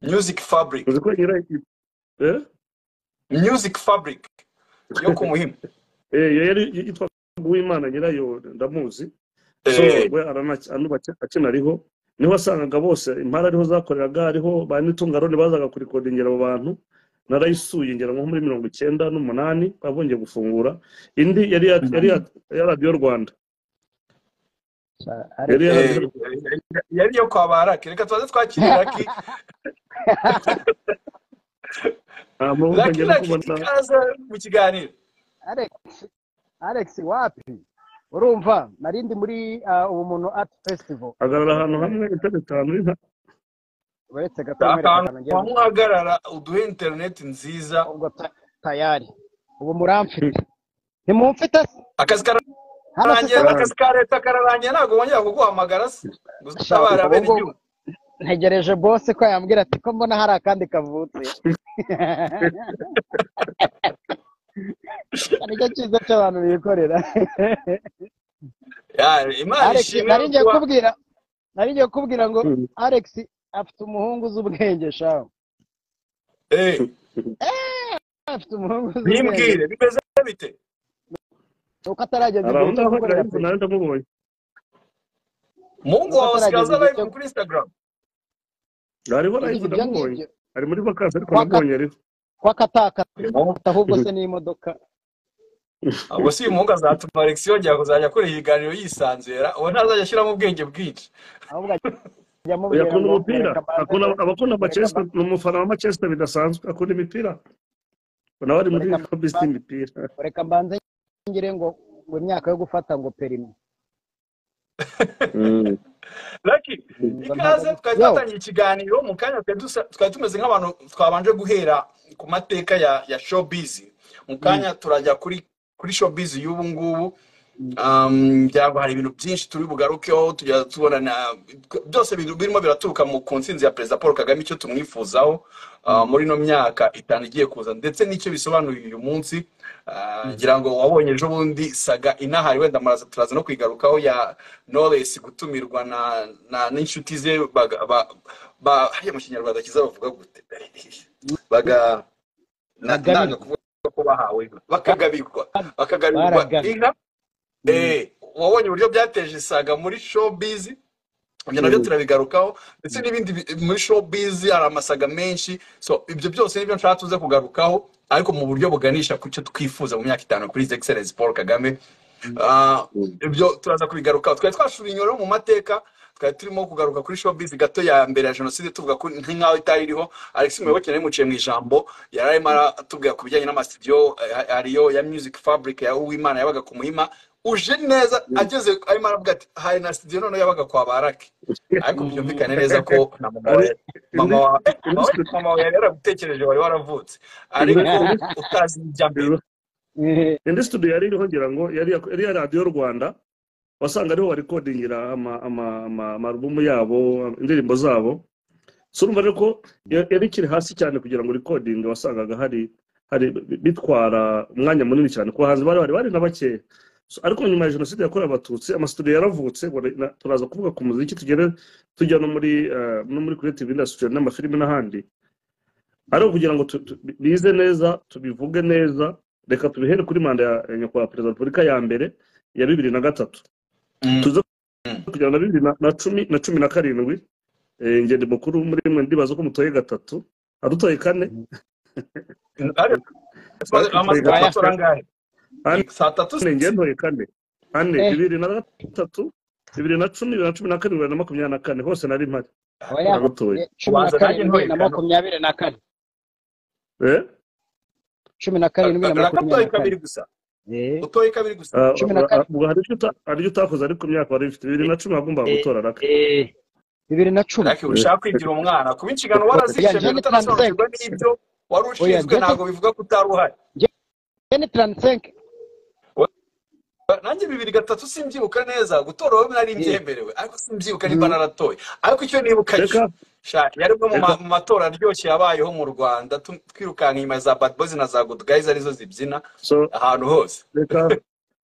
music fabric uzi ko iragira music fabric yo ku muhima yari yitwa uwimana nyirayo ndamuzi so Eh, we arana- anuba- akina ariho niho wasangaga bose impara ariho zakoreraga ariho ba n'itungaroni bazaga kurikodingera abo bantu narayisuye ngera nko muri mirongo icyenda n'umunani abongeye gufungura indi yari ya- yari ya- ya radiyo rwanda yari ya eh, radiyo yari iyo kwa baraki reka tubanze twakirira raki nta mpamvu raki ngenda raki kubona ikaza mu kiganiro Alex, Alex wapi? Urumva nari ndi muri ah, ubu muntu art festival agarara ahantu hamwe intebe itanu nta- uretse gato mwereka ahantu akantu ngiye mu- uhagarara uduhe interineti nziza ubwo ta- tayari ubu muramfite ntimumfite se akazi hano se kararangiye sawa akazi ka leta kararangiye ntabwo bongera kuguhamagara se ngo Shaka, uzitabara ubu bene ngubu igihugu ntegereje bose ko yambwira ati ko mbona hari akandi kavutse aricyo cyiza cy'abantu bikorera Ya, imana Alex ishimwe nari ngiye kuba kubwira nari ngiye kubwira ngo Hmm. Alex afite umuhungu uzi ubwenge shawe Eh, afite umuhungu uzi ubwenge bimbwire bimeze bite nuko atarageza hari igihe aho cyo ngaho gukorera ariko peti nawe ndamubonye mungu Nuko wawe asigaye aza atarageza igihe live cyo kuri instagram hariho yagize live ibyo ndamubonye ngibyo ari muri vakansi ariko Kwa namubonye ariho ko atakata Uyu ahubwo se n'imodoka ubwo si uyu muhungu azatuma alex yongera kuzajya akora ibiganiro yisanzura uwo ntazajya ashyiramo ubwenge bwinshi ahubwo ajya Oya, amubwira akunda ngo umupira reka banze akunda ngo- abakunda reka amacesita ba- ni umufana wa macesita bidasanzwe akunda imipira nawe ari muri Reka kabisi ba- y'imipira reka mbanze ngire ngo ngo imyaka yo gufata ngo perimi Lucky ngo ikaze ntabwo twari yo twatangiye ikiganiro mu kanya twari dusa- twari tumeze nk'abantu twabanje guhera ku mateka ya ya showbiz mu kanya turajya kuri kuri showbiz y'ubu ngubu Um, byaba hari ibintu byinshi turi bugarukeho tujya tubona na byose biri- birimo biraturuka mu ku ntsinzi ya perezida paul kagame icyo tumwifuzaho uh, muri ino myaka itanu igiye kuza ndetse n'icyo bisobanuye uyu munsi Uh, ngira ngo wabonye ejo bundi saga inahari wenda maraza turaza no kwigarukaho ya knowless gutumirwa na na- n'inshuti ze baga- ba- ba- hariya mu kinyarwanda cyiza bavuga gute baga na- Bagabirwa. nanga kuvuga ko bahawe bakagabirwa bakagabirwa baragabi inka Eh, wabonye uburyo byateje isaga muri showbiz ibyo nabyo turabigarukaho ndetse n'ibindi bi- muri showbiz hari amasaga menshi so ibyo byose nibyo nshaka tuze kugarukaho ariko mu buryo buganisha ku cyo twifuza mu myaka itanu kuri His Excellency Paul Kagame Ah, ibyo turaza kubigarukaho twari twashura inyoro mu mateka twari turimo kugaruka kuri showbiz gato ya mbere ya jenoside tuvuga ko nk'aho itari iriho alex muyoboke nari muciye mu ijambo yari arimo aratubwira ku bijyanye n'amasidiyo eh, ariyo ya music fabric ya uwimana yabaga ku muhima uje neza ageze arimo aravuga ati hari na studio noneho yabaga kwa baraki ariko byumvikane neza ko na mama ari wawe mama indi wawe eh, indi mama wawe studio mama wawe yari yaragutekereje wari waravutse ariko utazi ibya mbere indi studio yari iriho ngira ngo yari iya- yari iya radiyo rwanda wasanga ariho barikodingira ama- ama- ama- amarubumu yabo indirimbo zabo so urumva rero ko ya- yari ikiri hasi cyane kugira ngo rikodinge wasangaga hari hari bitwara umwanya munini cyane ku bahanzi bari bari bari na bakeya So, ariko nyuma ya jenoside yakorewe abatutsi amasitudiyo yaravutse ubwo na- turaza kuvuga ku muziki tugere tujya no muri eh, no muri creative industry n'amafilime n'ahandi ari ukugira ngo tu- tu- bize neza tubivuge neza reka tubihere kuri manda ya ya nyakubahwa perezida wa repubulika ya mbere ya bibiri na gatatu Mm. tuze Mm. kugera na bibiri na- na cumi na cumi na karindwi eh, ingendo mukuru muri mwe ndibaza ko mutoye gatatu adutoye kane Ariko tumaze- amaze saa adutoye Oya. tatu gatatu arangahe Ane. saa tatu kane si- ngentoye kane ane Eh. bibiri na gatatu bibiri na cumi bibiri na cumi na karindwi bibiri na makumyabiri na kane hose nari mpari oya uragutoye eh, cumi na ubanza nanjye karindwi na ntoyekana makumyabiri na kane Eh? cumi na karindwi na makumyabiri uratoye na kane kabiri gusa Eh, utoye kabiri gusa Ah, cumi na kane ubwo hari ibyo uta- hari ibyo utakoze ariko imyaka wari ufite bibiri na cumi wagombaga eh, gutora raka eh, bibiri na cumi ariko ushaka kwigira umwana kuba inshingano oya warazishe mbere njye ni taransenke utanasobanukirwa n'ibyo wari oya ushinzwe njye ni ntabwo bivuga ko utari uhari njye ni taransenke nanjye bibiri gatatu simbyibuka neza gutora wowe nari Eh, mbyemerewe ariko simbyibuka mm. nimba naratoye ariko icyo nibuka cyo reka sha yari umwe mu reka ma- mu matora aryoshye yabayeho mu rwanda tu- twirukanka inyuma ya za bad boys na za good guys arizo zibyina so ahantu hose reka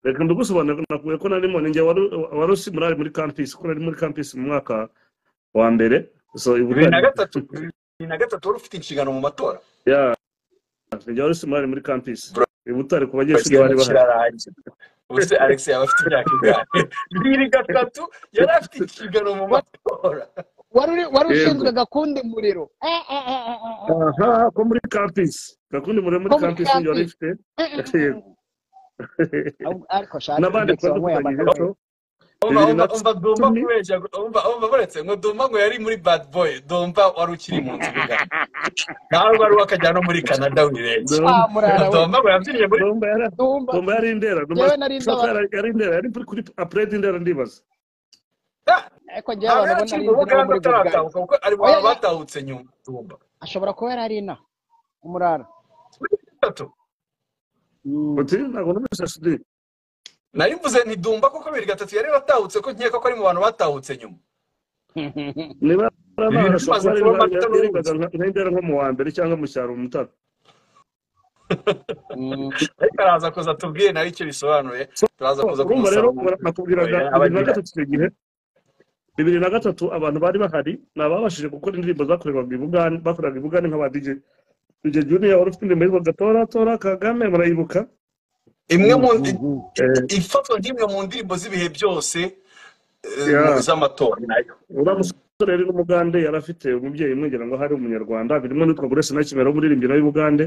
reka ndagusobanurira nakuye ko narimo ni njye wari wari usimurari muri campus ko nari muri campus mu mwaka wa mbere so i bibiri na butare gatatu ni na gatatu wari ufite inshingano mu matora ya njya wari simari muri kampisi Bro. i butare ku banyeshuri bari bahari kirarangira ubuse alex yaba afite imyaka ingahe bibiri gatatu yari afite inshingano mu matora wari uri- wari Yego. ushinzwe gakundi muriro Ah, ah, ah, ah, ah, ah. aha ko muri kampisi gakundi muri muri Ko muri kampisi njya wari campus. ifite Ahubwo- ariko shaka n'abandi Alex wanyweye twatandukanyije amata. so umva Bibiri na umva umva domba cumi. kubeshya umva umva buretse ngo domba ngo yari muri bad boy domba wari ukiri mu nzu bugari nawe wari wakajya no muri canada wirenze Dom- Ah, murara we. domba ngo yabyiniye muri Domba yari Dumba. Domba yari indera Domba Yewe nari Shaka ndaba- yari- yari indera yari kuri kuri apuredi indera ndibaza Ah, ariko njyewe ntabwo abantu yari akiri ubona ari mu inzira yo buganda muri Buganda. ataratahuka kuko ari mu Oya, bantu ya- batahutse nyuma domba ashobora kuba yari ari ina umurara muri gatatu Mm. uti ntabwo numvise sudi nari mvuze nti dumba kuko bibiri gatatu yari watahutse ko nkeka ko ari mu bantu batahutse nyuma niba Ibintu bimaze kuba mato n'ubundi. yerekanwa nk'indera nko mu wa mbere cyangwa mu cyaro mu mutara Mm. ariko araza kuza tubwiye nawe icyo bisobanuye turaza kuza urumva rero Oya, nakubwiraga bibiri na abagira. gatatu icyo gihe bibiri na gatatu abantu bari bahari ni ababashije gukora indirimbo zakorerwaga i bugani bakoreraga i bugani nk'aba dj dj junior wari ufite indirimbo yitwa gatoratora kagame murayibuka imwe mu Mm. Eh, ifatwa nk'imwe mu ndirimbo z'ibihe byose eh, Yeah. z'amatora nayo uriya musore rero w'umugande yari afite umubyeyi umwegera ngo hari umunyarwanda birimo n'utwa burese na kimera w'umuririmbyi nawe w'ubugande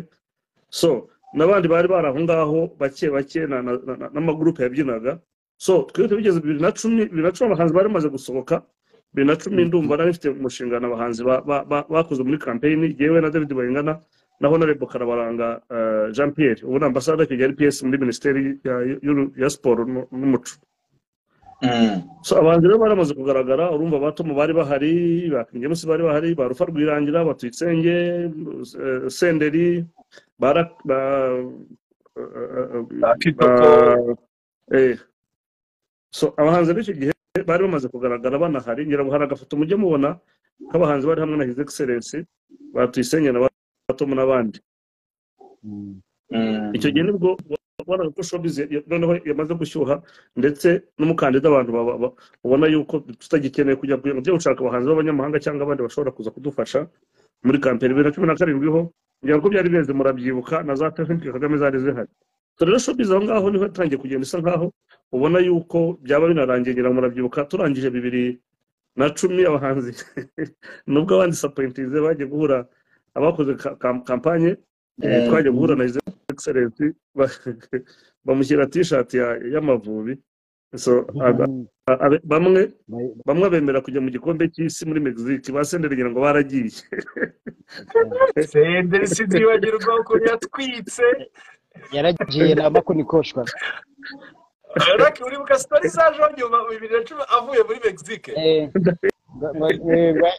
so n'abandi bari bari aho ngaho bake bake na- na- na- na- n'amagurupe yabyinaga so twibuke bigeze bibiri na cumi bibiri na cumi abahanzi bari bamaze gusohoka bibiri na cumi ndumva nari mfite mu nshingano abahanzi ba- ba- ba- bakoze muri kampeyini yewe na david bayingana na honorable karabaranga eh, jean pierre ubu ni ambasade ya kigali ps muri minisiteri ya- y'uru- ya siporo n'u- n'umuco So, abahanzi rero baramaze kugaragara urumva abatomo bari bahari ba King James bari bahari ba rufa rwirangira batwitsenge eh, senderi bara ba Ba Kitoko. eh so abahanzi b'icyo gihe bari bamaze kugaragara banahari ngira ngo hari agafoto mujye mubona k'abahanzi bari hamwe na his excellency batwisenge na batomo n'abandi Mm. icyo gihe nibwo wabonaga ko showbiz ya- ya- noneho yamaze gushyuha ndetse n'umukandida abantu baba- ba- ubona yuko tutagikeneye kujya kugira ngo tujye gushaka abahanzi b'abanyamahanga cyangwa abandi bashobora kuza kudufasha muri kampeni bibiri na cumi na karindwi ho ngira ngo byari bimeze murabyibuka na za tekinike kagame zari zihari So rero showbiz aho ngaho niho yatangiye kugenda isa nkaho ubona yuko byaba binarangiye ngira ngo murabyibuka turangije bibiri na cumi abahanzi nubwo abandi sapointize bagiye guhura abakoze ka- ka- kampanye eh, Mm. twagiye guhura na excellence ba- bamushyira t-shirt ya- y'amavubi so a- Mm. a- a- bamwe Ba- bamwe bemera kujya mu gikombe cy'isi muri mexique basendera ngira ngo baragiye senderi sinzibagirwa ukuntu yatwitse yaragiye na makunikoshwa ariko uribuka sitori zajeho nyuma bibiri na cumi avuye muri mexique Eh, ngo- ngo- eh, ba-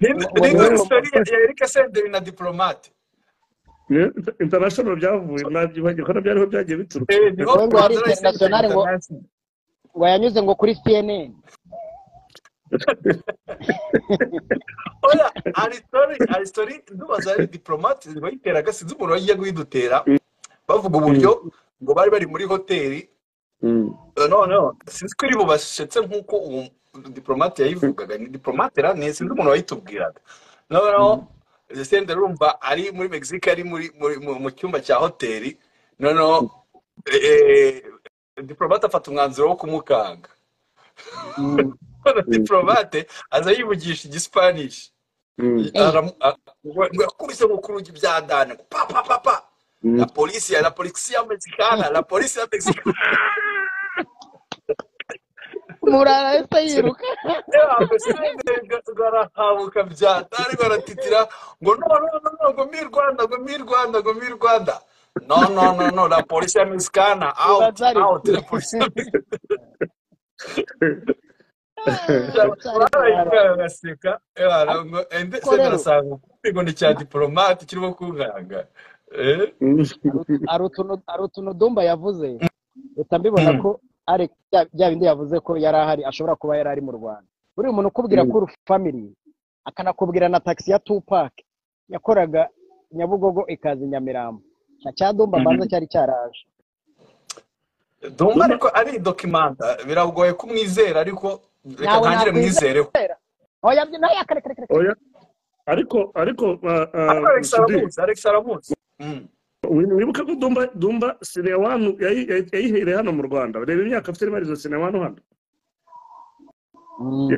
Ni Ubu- sitori ya eric senderi na diplomate Ne- international byavuye mwabyibagirwa ko nabyo ariho byagiye bituruka Eh, niho Ngo- ngo Rwanda ari yahise international ngo- international. ngo yanyuze ngo kuri cnn oya aritori aritori ndubaza ari diplomate bayiteraga sinzi umuntu wagiye kuyidutera bavuga uburyo ngo bari bari muri hoteli Mm. Eh, no no sinzi ko iri bubashetse nk'uko uwo diplomate yayivugaga ni diplomate ra ni sinzi umuntu wayitubwiraga noneho sende rumva ari muri mexique ari muri muri- mu- mu cyumba cya hoteli noneho eh, diplomate afata umwanzuro wo kumukanga Mm. Noneho diplomate aza yivugisha igispanish Mm. Aramu- a- ngo ngo yakubise mu kurugi bya dane pa pa pa pa Mm. la polisi la polisi ya mexicana la polisi ya mexicana murara ahita yiruka yaba sendega barahabuka bya dane baratitira ngo no no no no ngo mi rwanda ngo mi rwanda ngo mi rwanda no no no no la polisi ya mexicana out Bazari. out la polisi ya mexicana barayibwira Ariko sendega rero- arasanga ngo ni cya diplomate kirimo kunkanga eh Mm. hari utuntu hari utuntu dumba yavuze leta mbibona ko ari bya- bya bindi yavuze ko yari ahari ashobora kuba yari ari mu rwanda buriya umuntu ukubwira Mm. ko uri family akanakubwira na taxi ya tupac yakoraga nyabugogo ikaza i nyamirambo nta cyadumba manza cyari cyaraje Dumba ariko ari dokimanta biragoye kumwizera ariko reka Ntawe ntangire nakwizera. mwizereho oya byi- nawe yakarekarekare oya ariko ariko ah, ah, ariko alex Sudi, aramuzi alex aramuzi Mm. wibuke ko dumba dumba sine wanu yayi- yayi- yayihereye hano mu rwanda reba imyaka afite imarizo sine wanu hano Mm.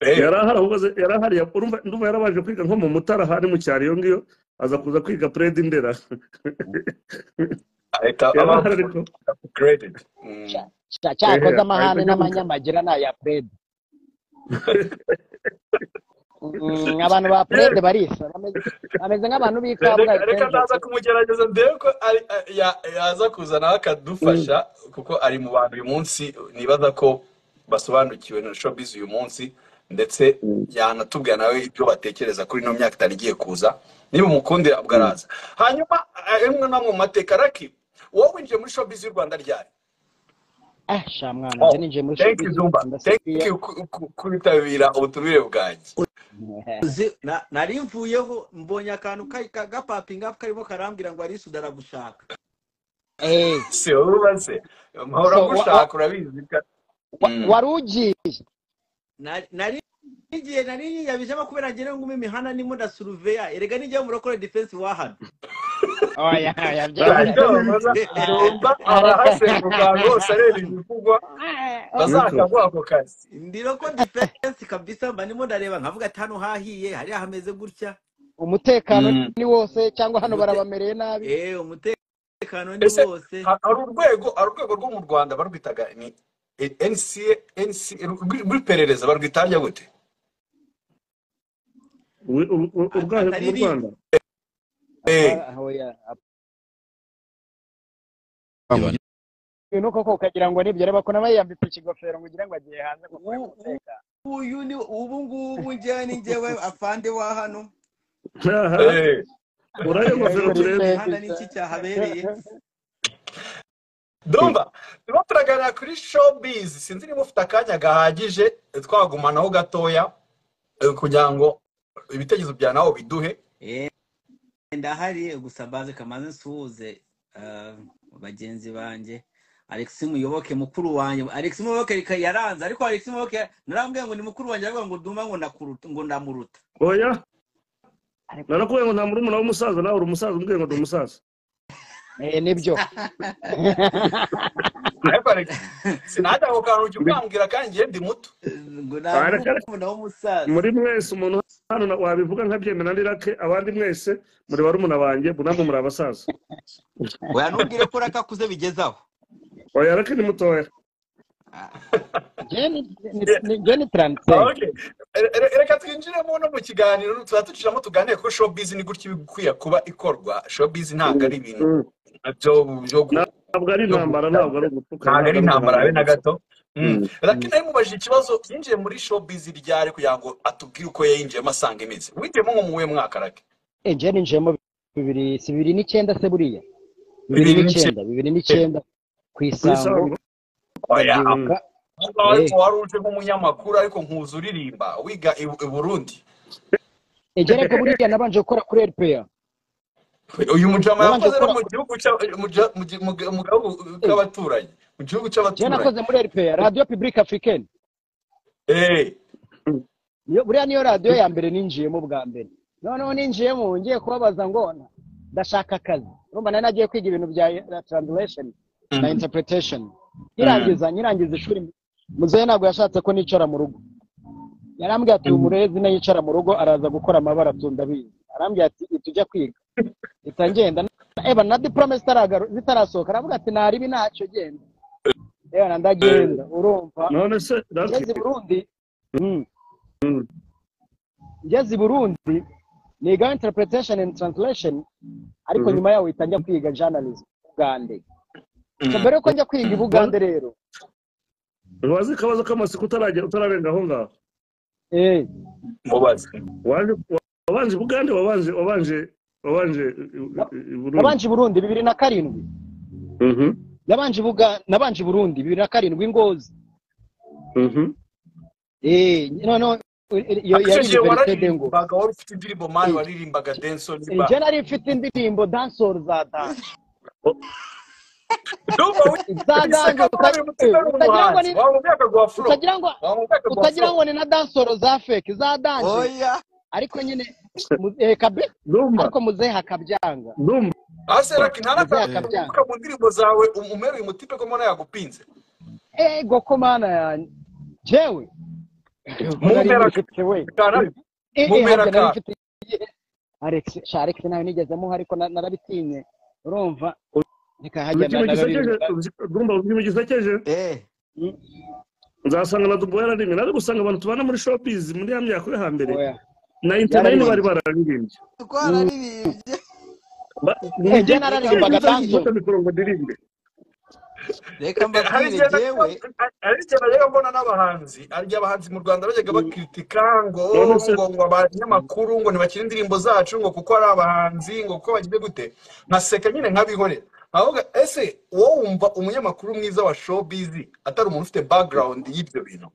Eh, yari ahari ahubwo yari ahari ya- urumva ndumva yarabaje kwiga nko mu mutara hari mu cyaro iyo ngiyo aza kuza kwiga puredi ndera ahita yari aba ahari ariko upgraded. Mm. Cya- cyakoze Eh, amahane ahita n'amanyamagira ni aya purede Mm, abantu ba purede barisa bameze- bameze nk'abantu b'i kabgayi reka reka naza kumugerageza ndebe ko ari- ya- yaza kuza nawe akadufasha kuko ari mu bantu uyu munsi nibaza ko basobanukiwe na showbiz uyu munsi ndetse yanatubwira nawe ibyo batekereza kuri ino myaka itari igiye kuza niba umukundira ubwo araza hanyuma eh, rimwe na rimwe mu mateka raki wowe winjiye muri showbiz y'u rwanda ryari ah sha mwana Oh, njye ninjiye muri thank you showbiz, zumba thank ndasubira. you ku- ku- kwitabira ubutumire bwanjye Uzi, na- nari mvuyeho mbonye akantu ka- ka- gapapinga karimo karambwira ngo ari sudara gushaka Eh, si wowe ubaze mpahora So, wa- gushaka urabizi ka- wa- Mm. wari ugiye Na- nari igihe nari yiyabijemo kubera ngire ngo ume imihanda ndimo ndasuruveya erega nijya murokore defense wahano oya oya Ntabwo byabaye. baza numva abahasenguka ahantu hose areba ibivugwa bazakagwa ako kazi ndiroko defense kabisa mba ndimo ndareba nkavuga ati hano hahiye hariya hameze gutya umutekano Mm. ni wose cyangwa hano Umute- barabamereye nabi eh umutekano ni Ese- wose Ha- hari urwego hari urwego rwo mu rwanda barwitaga ni e- NCA NCA rw- rw'iperereza barwita rya gute wi- u- u- urwaje Atari mu rwanda Eh, Ah, oya. Ni koko ukagira ngo nibyo reba ko nawe yambitse ikigofero ngo ugire ngo agiye hanze kuvuye mu mutekano uyu ni ubu ngubu njyewe ni njyewe afande wa hano Aha, eh. urayo ngofero turebe imihanda ni iki cyahabereye Dumba, turimo turaganira kuri showbiz sinzi niba ufite akanya gahagije twagumanaho gatoya eh, kugira ngo ibitekerezo bya nawe biduhe Eh, ndahari gusa baze kamaze nsuhuze ah, bagenzi bange alex muyoboke mukuru wanjye alex muyoboke reka yaranze ariko alex muyoboke narambwiye ngo ni mukuru wanjye aravuga ngo duma ngo ndakuruta ngo ndamuruta oya narakubwiye ngo nta murumuna w'umusaza nawe uri umusaza umbwiye ngo ndi umusaza Eh, nibyo ariko Alex, sinajya ako kantu ujya ukambwira kandi njye ndi muto ngo Ah, reka- namukunda w'umusaza muri mwese umuntu hano na- wabivuga nkabyemera nirake abandi mwese muri barumuna banjye bunamwe muri abasaza oya ntubwire ko rakakuze bigezaho oya rake ni mutoya Ah, Njye ni- ni- ni- njye ni taransiferi Okay. Re- re- reka twinjiremo no mu kiganiro turatuciramo tuganire ko showbiz ni gutya iba ikwiye kuba ikorwa showbiz ntabwo ari ibintu Mm. byo byo gu- ntabwo ari intambara ntabwo ari ugupfuka ntabwo ari intambara habe na gato Mm. Mm. Lucky nawe mubajije ikibazo yinjiye muri showbiz ryari kugira ngo atubwire uko yayinjiyemo asanga imizi winjiyemo nko mu wuhe mwaka rake Eh, njye ninjiyemo bibiri si bibiri n'icyenda se buriya bibiri n'icyenda bibiri n'icyenda ku isango Isango. oya Mm. Ka- ariko Eh. wari uje nk'umunyamakuru ariko nkuza uririmba wiga i i Burundi eh, njye ariko buriya nabanje gukora kuri eripeya uyu mujama Wabanje yakoze no gukora- mu gihugu cya- mu gi- mu gi- mu gi- mu gihugu cy'abaturanyi mu gihugu njye cy'abaturanyi nakoze muri eripeya radiyo pibulike afurikeni eh Niyo- buriya niyo radiyo ya mbere ninjiyemo bwa mbere noneho ninjiyemo ngiye kubabaza ngo na- ndashaka akazi urumva nari nagiye kwiga ibintu bya taranzilesheni na interpretesheni nyirangiza nyirangiza ishuri muzehe ntabwo yashatse ko nicara mu rugo yarambwiye ati umurezi nayo yicara mu rugo araza gukora amabara tu ndabizi arambwiye ati ihita ujya kwiga ihita ngenda eba na diporome zitaragaru- zitarasohoka aravuga ati naribi ntacyo genda eba ndagenda urumva none se ngeze i Lucky, burundi Mm. Mm. ngeze i burundi niga interpretation and translation ariko Mhm. nyuma yaho uhita njya kwiga journalism i bugande So, mbere yuko njya kwiga i bugande rero ntiwazi akabazo k'amasiko utaragera utararenga aho ngaho eh, mubaze waje wabanje i bugande wabanje wabanje wabanje i- i- i Burundi. nabanje i burundi bibiri na karindwi Mhm, nabanje i Buga- nabanje i burundi bibiri na karindwi ngozi mhm. Eh, noneho iyo icyo yari gihe universite de ngo wararimbaga wari ufite indirimbo mani Eh. waririmbaga denson ba njye nari mfite indirimbo dansoro za dance ndumva za wiseka ganzo wari umutima uta- utagira ngo n'umuhanzi ni- waba mu rwego rwa furo utagira ngo waba mu rwego rwa utagira furo ngo ni na dansoro za fake za dance oya ariko nyine mu- eh, kabe ndumva ariko muzehe hakabyanga ndumva aseraki Uzaka ntanakamuka mu ndirimbo zawe um- umeruye umutipe ko mbona yagupinze ego ko mana yanjye jewe Mumpera- mfite we Kana- Eh, eh, mumpera harya nari ka- mfite alex sha alex nawe nigeze muha ariko na- narabitinye urumva nikahajya ikintu gisekeje narabirinda ndumva ikintu gisekeje eh nzasanga na dubu yararimwe nari gusanga abantu tubana muri shopizi muri ya myaka yo hambere oya na interinete bari Yararirimbye. bararirimbye twararirimbye Ba- Eh, mujye- nararirimbaga mujye banjo. gufata mikoro ngo ndirimbe reka hari mbabwire igihe jewe najyaga mbona n'abahanzi hari igihe abahanzi mu rwanda bajyaga bakritika ngo Noneho se- ngo ngo abanyamakuru ngo ntibakire indirimbo zacu ngo kuko ari abahanzi ngo kuko bagiye gute nkaseka nyine nkabihorera ahubwo ese wowe wumva umunyamakuru mwiza wa showbiz atari umuntu ufite background y'ibyo bintu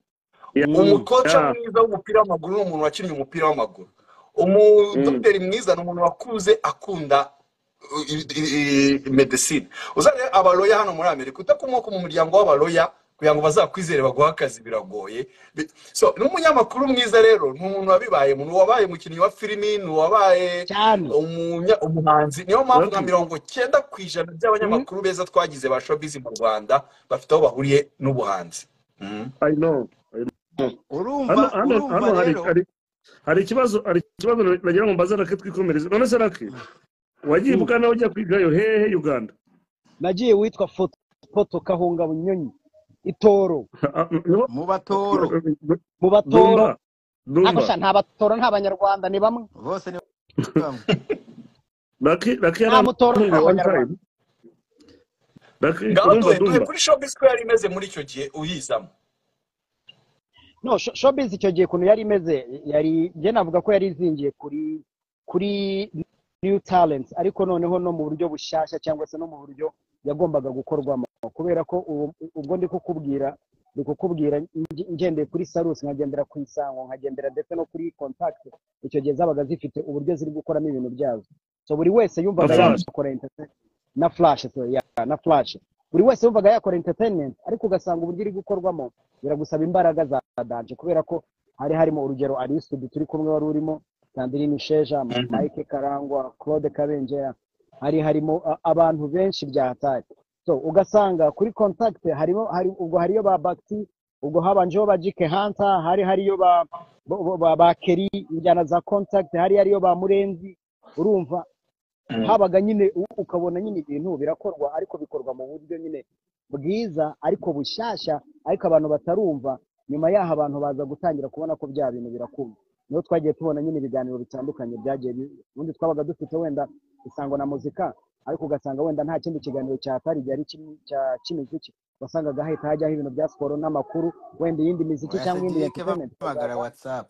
umukoca Ya. mwiza w'umupira w'amaguru ni umuntu wakinnye umupira w'amaguru umudogiteri mwiza ni umuntu wakuze akunda uh, i- i- i- medicine uzanye abaloya hano muri amerika udakomoka mu muryango w'abaloya kugira ngo bazakwizere baguhe akazi biragoye Bi- so n'umunyamakuru mwiza rero ni umuntu wabibaye umuntu wabaye umukinnyi wa filimi ni uwabaye cyane umunya- umuhanzi niyo mpamvu nka Bati. mirongo cyenda ku ijana by'abanyamakuru beza twagize ba showbiz mu rwanda bafite aho bahuriye n'ubuhanzi Mm. I know, I know. urumva hano hano urumva hano hari rero hari hari ikibazo hari ikibazo nagira ngo mbaze rake twikomereze none se rake wagiye Mm. bwana ujya kwigayo hehe uganda nagiye witwa foto foto kahunga bunyonyi itoro Niho- mu batoro mu ndumva batoro ndumva ariko sha nta batoro nta banyarwanda ni bamwe bose ni bamwe rake rake nta mutoro nta yaramfunguye one time banyarwanda rake ngaho duhe ndumva duhe ndumva kuri showbiz ko yari imeze muri icyo gihe uyizamo no sho- showbiz icyo gihe ukuntu yari imeze yari njye navuga ko yari izingiye kuri kuri new talents ariko noneho no mu buryo bushyashya cyangwa se no mu buryo yagombaga gukorwamo kubera ko ubu- ubwo ndi kukubwira ndi kukubwira nge- ngendeye kuri sarusi nkagendera ku isango nkagendera ndetse no kuri contact icyo gihe zabaga zifite uburyo ziri gukoramo ibintu byazo so buri wese yumvaga Flash. yakora entertainment na flash sorry, ya- na flash buri wese yumvaga yakora entertainment ariko ugasanga uburyo iri gukorwamo biragusaba imbaraga za danje kubera ko hari harimo urugero arisudi turi kumwe wari urimo sandirine sheja mike karangwa claude kabengera hari harimo a- abantu benshi byahatari so ugasanga kuri contact harimo hari ubwo hariyo ba bakti ubwo habanjeho ba jike hanta hari hariyo ba bo- bo- ba, ba keri injyana za contact hari hariyo ba murenzi urumva habaga nyine u- ukabona nyine ibintu birakorwa ariko bikorwa mu buryo nyine bwiza ariko bushyashya ariko abantu batarumva nyuma y'aho abantu baza gutangira kubona ko bya bintu birakunda niho twagiye tubona nyine ibiganiro bitandukanye byagiye bi- ubundi twabaga dufite wenda isango na muzika ariko ugasanga wenda nta kindi kiganiro cyatari gihari kimwe cya cy'imiziki wasangaga hahita hajyaho ibintu bya siporo n'amakuru wenda iyindi miziki oya cyangwa iyindi cedric entertainment bamagara ikazaza whatsapp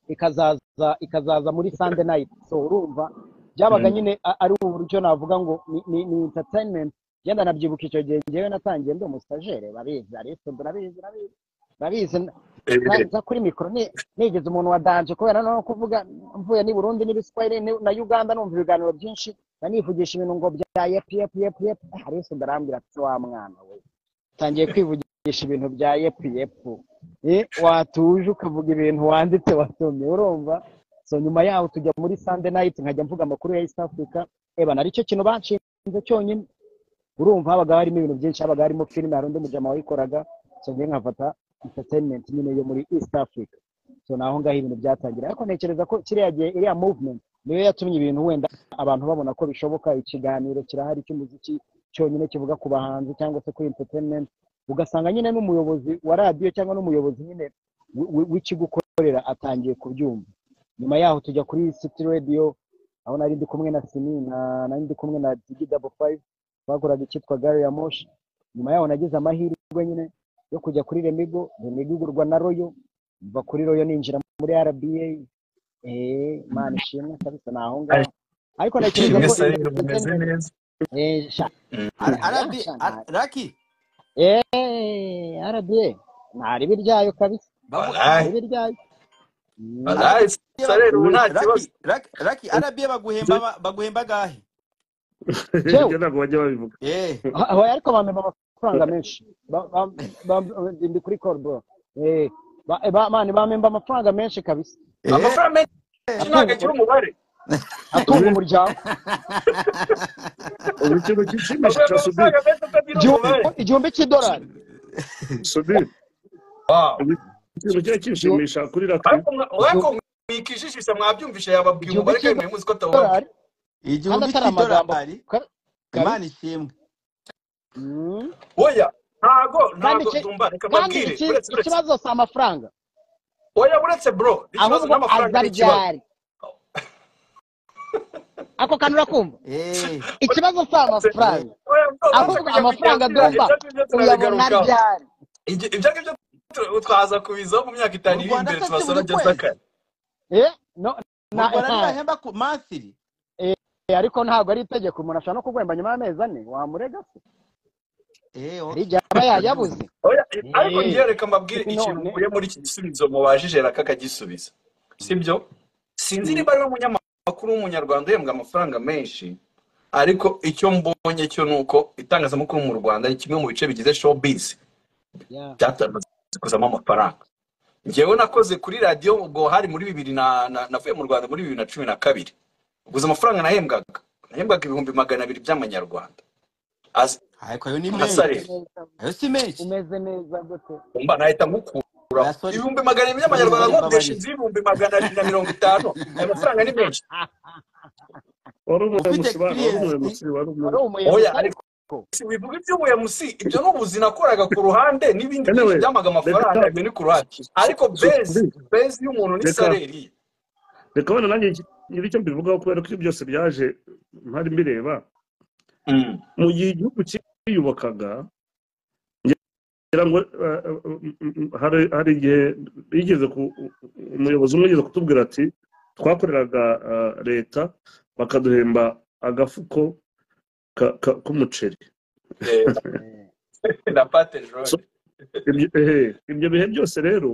ikazaza ikazaza muri sunday night so urumva byabaga nyine a- ari uburyo navuga ngo ni, ni, ni entertainment yenda nabyibuka icyo gihe ngewe natangiye ndi umustajere barabizi ariko barabizi barabizi barabizi na- Eh, za kuri mikoro ni- nigeze umuntu wa danje kubera noneho kuvuga mvuye n'i burundi n'ibiswahili ni- na uganda numva ibiganiro byinshi ndanivugisha ibintu ngo bya yepu yepu yepu yepu ariko ndarambwira ati wa mwana we tangiye kwivugisha ibintu bya yepu yepu Eh, watuje ukavuga ibintu wanditse wasomye urumva so nyuma yaho tujya muri sunday night nkajya mvuga amakuru ya east africa eba naricyo kintu banshinze cyonyine urumva habaga harimo ibintu byinshi habaga harimo filime hari undi mujama wayikoraga so njye nkafata entertainment nyine yo muri east africa so naho ngaho ibintu byatangira ariko ntekereza ko kiriya gihe iriya movement niyo yatumye ibintu wenda abantu babona ko bishoboka ikiganiro kirahari cy'umuziki cyonyine kivuga ku bahanzi cyangwa se kuri entertainment ugasanga nyine n'umuyobozi wa radiyo cyangwa n'umuyobozi nyine wi- wi- w'ikigukorera atangiye kubyumva nyuma yaho tujya kuri city radio aho nari ndi kumwe na sini na- nari ndi kumwe na digi dabo fayive bakoraga icyitwa gari ya moshi nyuma yaho nagize amahirwe nyine yo kujya kuri remigo remigo igurwa na royo mva kuri royo ninjira muri rba eee imana ishimwe kabisa ni aho ngaho ariko natekereza ishimwe ko sari bimeze entertainment neza eee sha Ara- ntaya arabi sha ara- ntaya raki eee rba ntari ibiryayo kabisa bavu- ntari walayi ibiryayo ara- walayi sari ubu nta kibazo Raki, Raki, Raki, RBA baguhemba ba- baguhemba gahe? yewe ibyo ntabwo bajya babivuga Eh, Ah, oya ariko bampa amafaranga menshi Ba- ba- ba- ndi kuri koruboro mani bamemba amafaranga menshi kabisa eh, amafaranga menshi iki ntabwo agira umubare atunga umuryango ubu ikintu gishimisha avuga cya sudire amafaranga menshi atagira umubare igihumbi igihumbi cy'idolari sudire Wow. ubu ikintu kiba kishimisha kuri rakari ariko mwa- ariko mwikijijisha mwabyiumvisha yababwiye Igihugu umubare kandi cy'u- muzi ko atabubabwiye idolari igihumbi atari amagambo. cy'idolari Ka- imana ishimwe Mm. oya ntago kandi ntago iki- dumba reka kandi mbabwire iki- uretse uretse ikibazo si amafaranga oya uretse bro ikibazo ahubwo n'amafaranga ni ikibazo azaryari ako kantu urakumva Eh, ikibazo si Oya, amafaranga bro, uretse ahubwo kujya amafaranga kujya kujya- agomba ibyo ngibyo uyabona turabigarukaho ryari Ibyo- ibyo ngibyo tu- twaza kubizaho mu myaka itanu Mu iri Rwanda imbere se si tubasaba buri ngeze kwezi? akari Eh, no- mu na- rwanda nta- ntibahemba ku masiri eh, ariko ntabwo ari itegeko umuntu ashobora no kugwemba nyuma y'amezi ane wamurega se Eh, hari ok. igihe aba yayabuze Oya, ariko Eh. njye reka mbabwire ikintu None. mukuye muri iki gisubizo mubajije raka akagisubiza sibyo sinzi niba ari we munyamakuru w'umunyarwanda uhembwa amafaranga menshi ariko icyo mbonye cyo ni uko itangazamakuru mu rwanda ni kimwe mu bice bigize showbiz Yeah. byatamaze kuzamo amafaranga njyewe nakoze kuri radiyo ubwo hari muri bibiri na na- navuye mu rwanda muri bibiri na cumi na kabiri ubwo izo amafaranga nahembwaga nahembwaga ibihumbi magana abiri by'amanyarwanda As- ariko ayo ni Asare. menshi Umeze neza- ayo si menshi umeze neza gute mba nahita ngukuraho Oya, sorry. ibihumbi magana abiri by'amanyarwanda Mbabarira, nkodesha mbabarira. inzu y'ibihumbi magana abiri na mirongo itanu ayo mafaranga ni menshi wari ufite umuyobozi bana wari experience umuyobozi wari wari umuyobozi oya umuyobozi ariko si wivuga iby'ubuyamusi ibyo n'ubuzi nakoraga ku ruhande n'ibindi Anyway, byinshi byamaga amafaranga reka- ibyo ni ku ruhande ariko bezi bezi y'umuntu ni Reka- saleri ye reka wenda nanjye ngira icyo mbivugaho kubera ko ibyo byose byaje ntari mbireba Mm. mu gihe igihugu cyiyubakaga ngira ngo eh, eh, hari hari igihe yigeze ku umuyobozi umwe yigeze kutubwira ati twakoreraga eh, leta bakaduhemba agafuko ka- ka- k'umuceri Eh, Eh, na pate jone ibyo ehe, ibyo bihe byose rero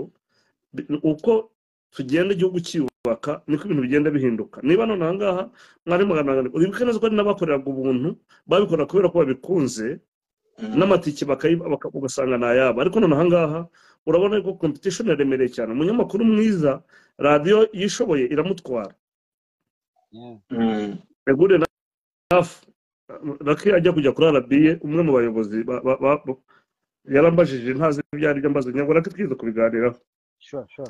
bi- uko tugenda igihugu cyiyubaka niko ibintu bigenda bihinduka niba none aha ngaha mwari magana abiri uribuke neza ko hari n'abakoreraga ubuntu babikora kubera ko babikunze n'amatike bakayiba- baka- ugasanga ni ayabo ariko none aha ngaha urabona ko competition yaremereye cyane umunyamakuru mwiza radiyo yishoboye iramutwara yeah. Mm. egure nafu raki ajya kujya kuri arabiye umwe mu bayobozi ba- ba- ba- yarambajije ntazi ibyo ari byo mbaze nyabwo raki twize kubiganiraho Sure, sure.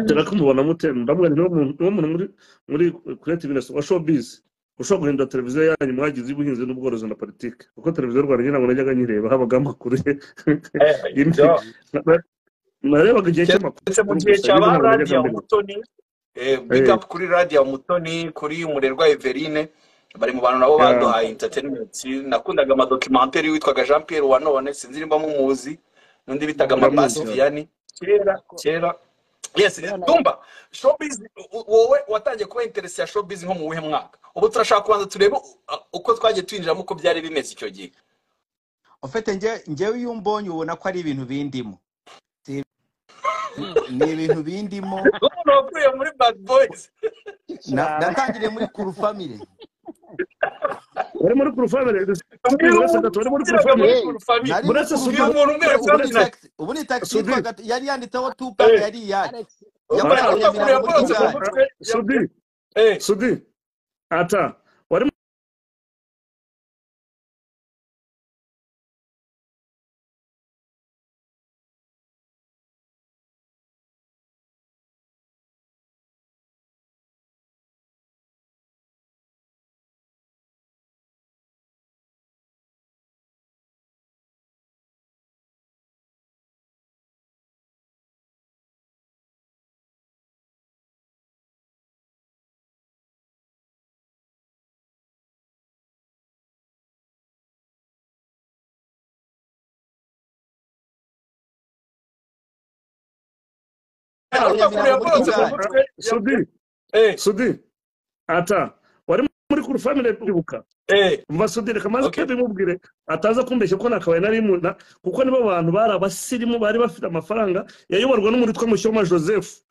dore ko mubona mutema ndamubwira niwo muntu niwo muntu muri muri kureti binesi wa showbizi ushobora guhindura televiziyo yanyu mwagize iy'ubuhinzi n'ubworozi na politiki kuko televiziyo y'u rwanda nyine ntabwo najyaga nyireba habaga amakuru ye Eh, ibyo Na- na- narebaga igihe cy'amakuru ndetse mu gihe gusa cya ibyo ba ntabwo najyaga radiyo mbireba mutoni big Eh. up kuri radiyo mutoni kuri umurerwa everine bari mu bantu nabo Yeah. baduhaye entertainment nakundaga amadokimenteri witwaga jean pierre wa none sinzi nimba mumuzi n'undi bitaga Ndamuzi. amabasufiyani kera Ko- kera yes Kubera- tumba showbiz u- wowe watangiye kuba interesi ya showbiz nko mu wuhe mwaka ubu turashaka kubanza turebe u- uko twagiye twinjiramo uko byari bimeze icyo gihe ufite njye- njyewe iyo umbonye ubona ko ari ibintu bindimo Si- ni ibintu bindimo n'umuntu wavuye muri bad boys Na- cyane natangiriye muri kuru famire wari muri kurufamire Umbwire wese umuntu gatatu wari muri ukigiraga muri kurufamire Hey. Kuru Family. nari Buretse muri uyu Super- muntu umwe ubu ni yakoranaga taxi ubu ni taxi Sudi yitwaga yari yanditseho tupac Eh. yari iyacu Alex, Mara- yakoreye yakoranaga imirimo muri yakoranaga mu gare mutwe sudi eh sudi ata wari yakoreye yakoranaga imirimo muri yakoranaga mu gare mutwe sudi eh sudi ata wari muri kurufamire kwibuka eh Masudi reka maze Okay. bimubwire ataza kumbeshya ko nakabaye nari mu na- kuko nibo bantu bari abasirimu bari bafite amafaranga yayoborwa n'umuntu witwa Mushyoma Joseph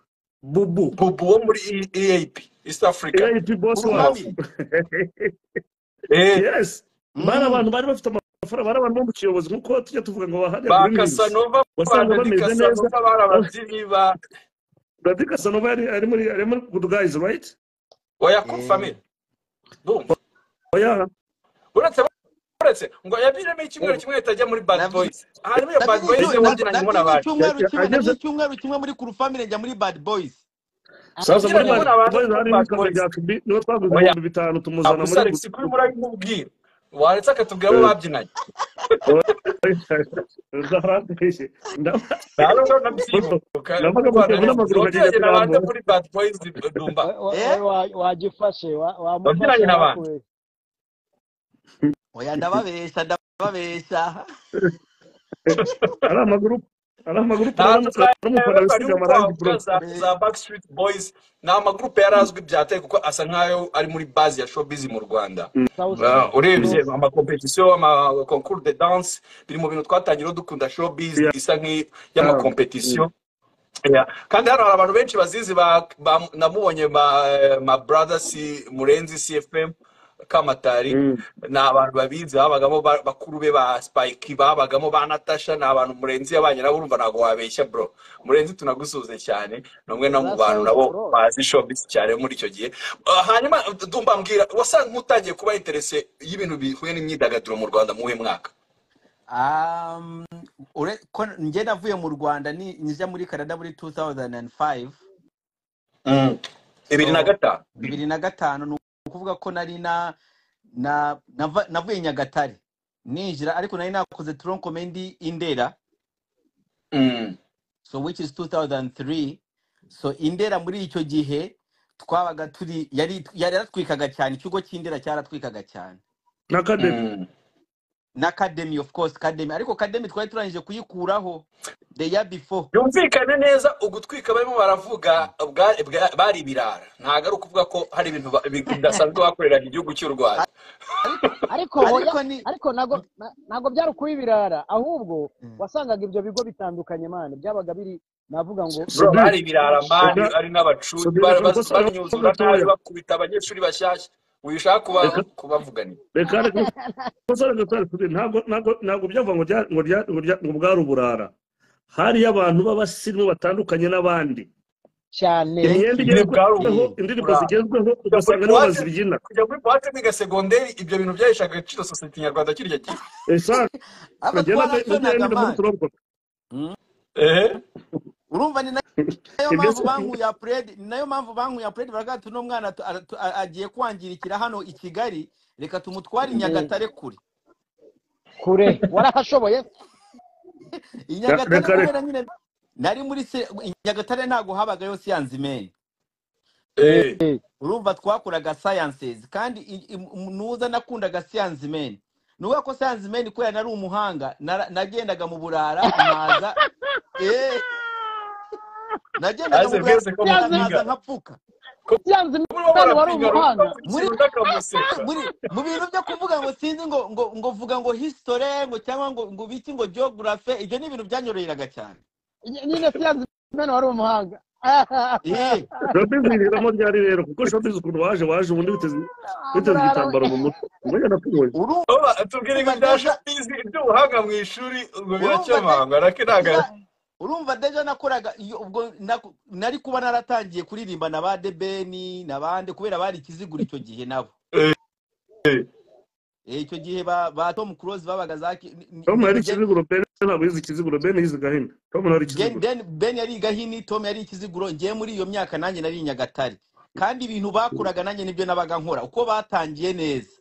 Bubu bubu wo muri E- EAP East Africa AIP boss kuru wacu famire eh yes Mm. bari abantu bari bafite amafaranga bari abantu bo mu kiyobozi nk'uko tujya tuvuga ngo bahari ba muri mizi Casanova ba wasanga Dedy bameze neza Casanova bari ababyinnyi ba Daddy Casanova yari ari muri ari muri Good Guys right oya confirmé ndumva oya uretse uretse ngo yabiremo icyumweru kimwe ahita ajya muri bad Navuze- boys hanyuma iyo bad boys Nagize- yongera nagize nkubona abantu icyumweru kimwe- Ageze- nagize icyumweru kimwe muri kuru family njya muri bad boys sasa Kugira muri ngo Bad ubone abantu Boys muri harimo Bad ikamyo Boys. rya Cubi niho twaguze Oya. ibihumbi bitanu tumuzana abusa muri alex kuri muri ari kumubwira waretse akatubwira abo Eh. babyinanye ndarangije ntabwo nabyibuka Navuga ngo tugura amaguru bakajya wabyiranye n'abandi kurambura. muri bad boys dumba Wa- wa- Eh? wa- wagifashe wa- Wabyiranye wamufashe n'abantu. wakuwe. oya ndababesha ndababesha ari amaguru ari amaguru ntabwo uramukunda bisiga amarangi bro za za backstreet boys ni amagurupe yari azwi byateye kuko asa nk'ayo ari muri base ya showbiz mu rwanda South- Uh, urebye amakompetisiyo amaconcours de danse biri mu bintu twatangira dukunda showbiz Yeah. isa nk'iy'amakompetisiyo Yeah. kandi hano hari abantu benshi bazizi ba, ba, namubonye ba, eh, ma brothers murenzi cfm kamatari Mm. ni abantu babizi babagamo ba- bakuru be ba spike babagamo ba natasha ni abantu murenzi yabanye nabo urumva ntabwo wabeshya bro murenzi tunagusuze cyane ni umwe no mu That bantu sounds nabo pro. bazi showbiz cyane muri icyo gihe Uh, hanyuma ndumva mbwira wasanga nk'utangiye kuba interese y'ibintu bihuye n'imyidagaduro mu rwanda mu uyu mwaka Um, ure- ko njye navuye mu rwanda ni njya muri canada muri 2005 bibiri na So, gatanu bibiri na gatanu ni ukuvuga ko nari na na nava- navuye nyagatare ninjira ariko nari nakoze tronc comedy indera Mm. so which is 2003 so indera muri icyo gihe twabaga turi yari yari yaratwikaga cyane ikigo cy'indera cyaratwikaga cyane na kademi Mm. na academy of course academy ariko academy twari turangije kuyikuraho the year before byumvikane neza ugutwika barimo baravuga bwa- bwa- bari ibirara ntabwo ari ukuvuga ko hari ibintu ba- bi- bidasanzwe bakoreraga igihugu cy'u rwanda ariko hoya ariko ni ariko nago na- nago byari kuba ibirara ahubwo Mm. wasangaga ibyo bigo bitandukanye mane byabaga biri navuga ngo Bro, Sudiri bari ibirara mani reka ari n'abacuti Sudiri ba- reka ba- mbasaba banyuzura nabi gatoya bakubita abanyeshuri bashyashya wishaka reka kuba- kubavuganira reka reka mbasaba gatoya Sudiri ntabwo ntabwo ntabwo byavuga ngo rya- ngo rya- ngo rya- ngo bwari uburara hariyo abantu b'abasirimu batandukanye n'abandi cyane imyenda nyine bwari igezweho indirimbo uburara zigezweho kujya muri ugasanga nibo buwate bazibyina kujya muri buwate biga segonderi ibyo bintu byaheshaga agaciro sosiyete nyarwanda kirya gihe eshanu aba njyewe twarasonaga nagenda muri mani turoboka Mm. ehe urumva ni nayo mpamvu ibyo bankuye apuredi ni nayo mpamvu bankuye apuredi baravuga bati uno mwana tu- ara- tu- a- agiye kwangirikira hano i kigali reka tumutware i Mm. nyagatare kure kure warahashoboye i Re- nyagatare reka reka kubera nyine nari muri se i nyagatare ntabwo habagayo siyansi meni Eh. urumva twakoraga sayansizi kandi i- i- m- nuza nakundaga siyansi meni ni ukuvuga ko siyansi meni kubera nari umuhanga nara- nagendaga mu burara nkaza eee nagendaga mu aze burara mwese ko nkaza mupinga nkapfuka byanze kuba imana wari barapinga runaka umuhanga buri muri kintu ndakamuseka muri mu bintu byo kuvuga ngo sinzi ngo ngo ngo vuga ngo hisitore ngo cyangwa ngo ngo biki ngo geographe ibyo ni ibintu byanyoroheraga cyane Ny- nyine byanze imana wari umuhanga Eh, shopping zihiramo ryari rero kuko shopping ukuntu waje waje ubundi biteze biteze burara we igitambaro mu mutwe umenya nakuboye urumva Oba tubwire ngo deja ibya bizi iby'ubuhanga mu ishuri ngo urumva de- biracyamangwa nake ntago deja urumva deja nakoraga iyo ubwo naku- nari kuba naratangiye kuririmba na ba debeni na bande kubera bari ikizigura icyo gihe nabo Eh, eh. Eh, icyo gihe ba ba tom close babaga za ki- ni- ni- tom ni- yari ni Gen- ikiziguro ben ntabwo yize ikiziguro ben yize gahini tom ntari Gen- ikiziguro Ben Ben yari igahini Tom yari ikiziguro ngewe muri iyo myaka nanjye nari i Nyagatare kandi ibintu bakoraga nanjye nibyo nabaga nkora uko batangiye neza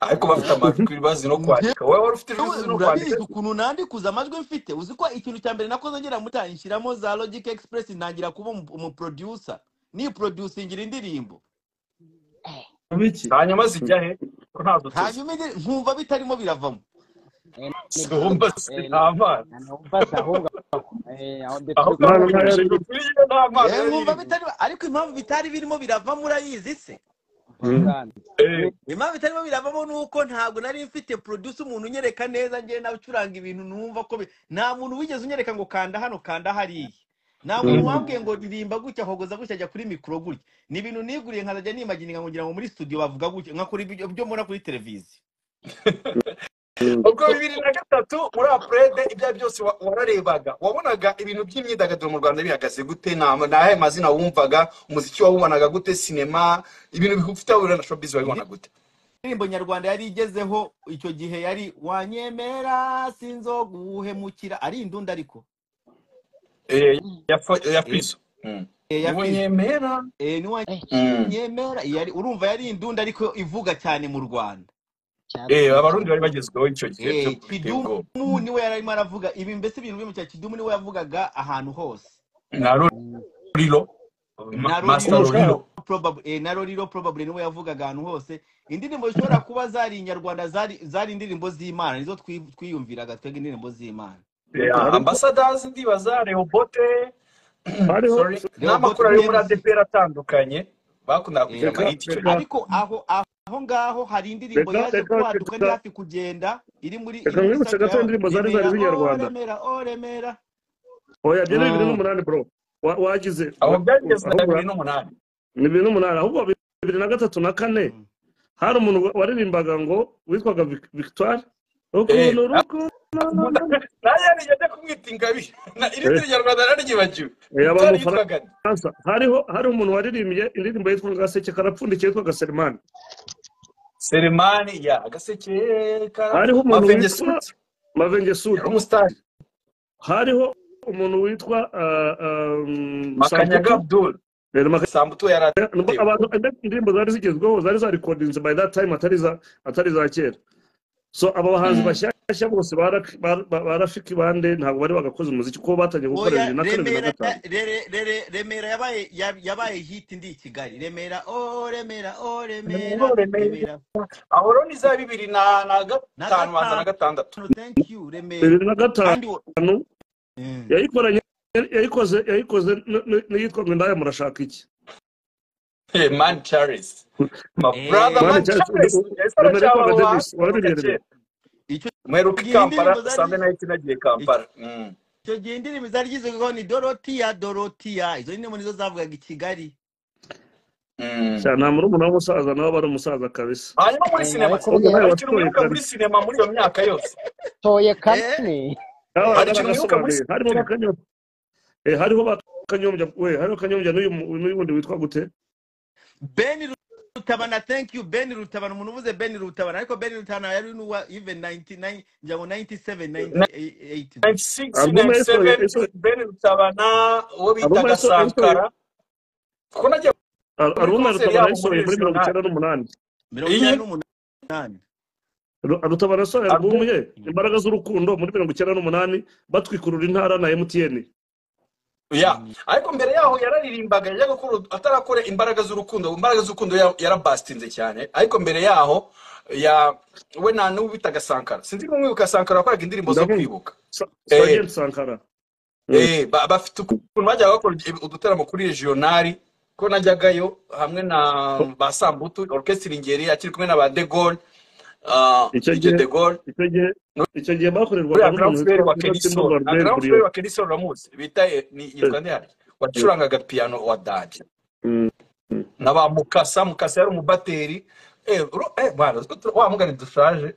ariko bafite amajwi bazi no Ngewe kwandika wowe wari ufite ijwi uzi no kwandika urabizi ukuntu nandikuza amajwi mfite uzi ko ikintu cya mbere nakoze ngera muta nshyiramo za Logic Express ntangira kuba umu- umuproducer ni producingira indirimbo biki hanyuma zijya he ko ntazo tuzi hanyuma indi- nkumva bitarimo biravamo Eh, ni zumba byiza si Eh, nta mana na- numva se ahubwo eh, aho aho ndetse mwana nta bavugishije yari ukwiriye nta mana Eh, yari nkumva irimo bitarimo ariko impamvu bitari birimo biravamo urayizi se umva sana Eh, we impamvu itarimo biravamo ni uko ntabwo nari mfite produce umuntu unyereka neza njyewe nawe ucuranga ibintu numva ko bi- nta muntu wigeze unyereka ngo kanda hano kanda hariya nta muntu wambwiye ngo ririmba gutya hogoza gutya ajya kuri mikoro gutya ni ibintu niguriye nkazajya nimagininga ngo ngira ngo muri studio bavuga gutya nkakora ibyo mbona kuri televiziyo ubwo bibiri na gatatu muri apurede ibyo ari byo byose wa- wararebaga wabonaga ibintu by'imyidagaduro mu rwanda bihagaze gute ni ama- ni ayahe mazina wumvaga umuziki wawubonaga gute sinema ibintu bifite aho bihurira na showbiz wabibona gute indirimbo nyarwanda yari igezeho icyo gihe yari wanyemera sinzoguhemukira ari indunda ariko Eh, ya Fo- ya Fizzo. Mm. Eh, ya niwo Fizzo. nyemera Eh, ni Eh, Mm. wanyemera yari urumva yari indunda ariko ivuga cyane mu rwanda Eh, cyatsinze abarundi bari bagezweho icyo gihe byo Eh, biteye kidumu ubwoba niwe yari arimo aravuga ibi mbese ibintu bimwe cya kidumu niwe yavugaga ahantu hose na Mm. ruriro na masita roriro umushahara ruriro probab- eh, na roriro probably niwe yavugaga ahantu hose indirimbo zishobora kuba zari inyarwanda zari zari indirimbo z'imana nizo twi- twiyumviraga twebwe indirimbo z'imana Yeah, ariko ambassadors ndibaza rehobote hariho sorry rehobote n'amakuru ari yo muri pmc adepr atandukanye bakundaga kugira eh, reka amahiti icyo reka gihe ariko aho aho aho ngaho hari indirimbo reka yaje reka kwaduka reka ndi hafi kugenda iri muri iri reka muri nkwibutse saga gato yawe indirimbo zari zari remera o z'inyarwanda remera o remera oya byari bibiri Mm. n'umunani bro Wa- wagize aho wa- byageze na ahubwo bibiri n'umunani ni bibiri n'umunani ahubwo bibiri na gatatu na kane Mm. hari umuntu wa- waririmbaga ngo witwaga Vic- victoire Eh, ukuntu na- ruko nayo yari ajya kumwita ingabi Na- iri Eh, turi nyarwanda nararyibagiwe eh, victoire yitwaga abamufaransa hariho hariho umuntu waririmbye indirimbo yitwaga gaseke karapfundikiye yitwaga selimani selemani ya agaseke kara hariho umuntu mavenge witwa suti mavenge yari sudi umusitari hariho umuntu witwa ah, ah, mm, makanyaga samputu abdul eh, Maka- sambutu yari nubwo atewe abantu indirimbo zari zigezweho zari zarekodinze by that time atari za atari za kera so aba bahanzi Mm. bashyashya bose ba Rak- ba- ba- ba rafiki bande ntabwo bari bagakoze umuziki kuko batangiye gukorera oya bibiri na kane bibiri na remera gatanu rere rere remera yabaye yab- yabaye hit ndi i kigali remera o remera o remera remera aho roni za bibiri na na na gatanu banza na gatanu gatandatu thank you remera bibiri na kandi wo- gatanu Mm. yayikoranye yayikoze yayikoze n- n- n'iyitwa ngo indaya murashaka iki Hey, man Charles. My brother Eh, mane man cyaretse Charles. Yes, remera yitwaga aracyabaho denise hasi warabiriye kera. remera icyo Mperuka i gihe Kampala indirimbo zari sambe nahita nagiye icyo Kampala. Mm. icyo gihe indirimbo zari zizwiho ni dorotiya dorotiya izo ndirimbo nizo zavugaga i kigali Mm. cyane nta murumuna w'umusaza nawe aba ari umusaza kabisa hanyuma muri eh, sinema ahubwo kuvuga nabatoye hari nawe ikintu watoye mwibuka kane muri sinema muri iyo myaka yose toye eh kane nawe hari eh ikintu mwibuka muri agaragasobanuye sinema harimo bakanyo Eh, hariho ba kanyombya we hariho kanyombya n'uyu mu- n'uyu wundi witwa gute ben rutabana thank you ben rutabana umuntu uvuze ben rutabana ariko ben rutabana yari n'uwa even 99 ngira ngo 97 98 96 alubumu yayisohoye 97 yayisohoye- Ben Rutabana uwo alubumu bitaga yayisohoye yayisohoye- Sankara kuko nagiye al- muri alubumu ya konseri rutabana yabo muri yayisohoye muri mirongo regional icyenda n'umunani mirongo iyi icyenda n'umunani Ru- rutabana yasohoye alubumu album ye Mm. imbaraga z'urukundo muri mirongo icyenda n'umunani batwikurura intara na mtn ya Mm. ariko mbere yaho yararirimbaga yajya gukora atarakora imbaraga z'urukundo imbaraga z'urukundo ya- yarabasitinze cyane ariko mbere yaho ya we nta n'uwo bitaga sankara sinzi niba mwibuka sankara wakoraga indirimbo zo ndabumva kwibuka Sa- eh, Sergeant sankara Mm. eh, ba- bafite ukuntu bajyaga bakora udutaramo kuri regionali ko najyagayo hamwe na ba sambutu orchestre ngeri akiri kumwe na ba de gaulle ah, icyo dj gihe de gaulle icyo gihe icyo gihe muri bakorerwaga ya grand n'umuntu frere wa witwa witwa simba kenisol na baruberi grand buriyo frere wa kenisol uramuzi bita eh, ni- yitwa ndihari wacurangaga piano wa dadi na ba mukasa mukasa yari umubateri eh, uru- eh, bwana utwo tu- wa mugani dushaje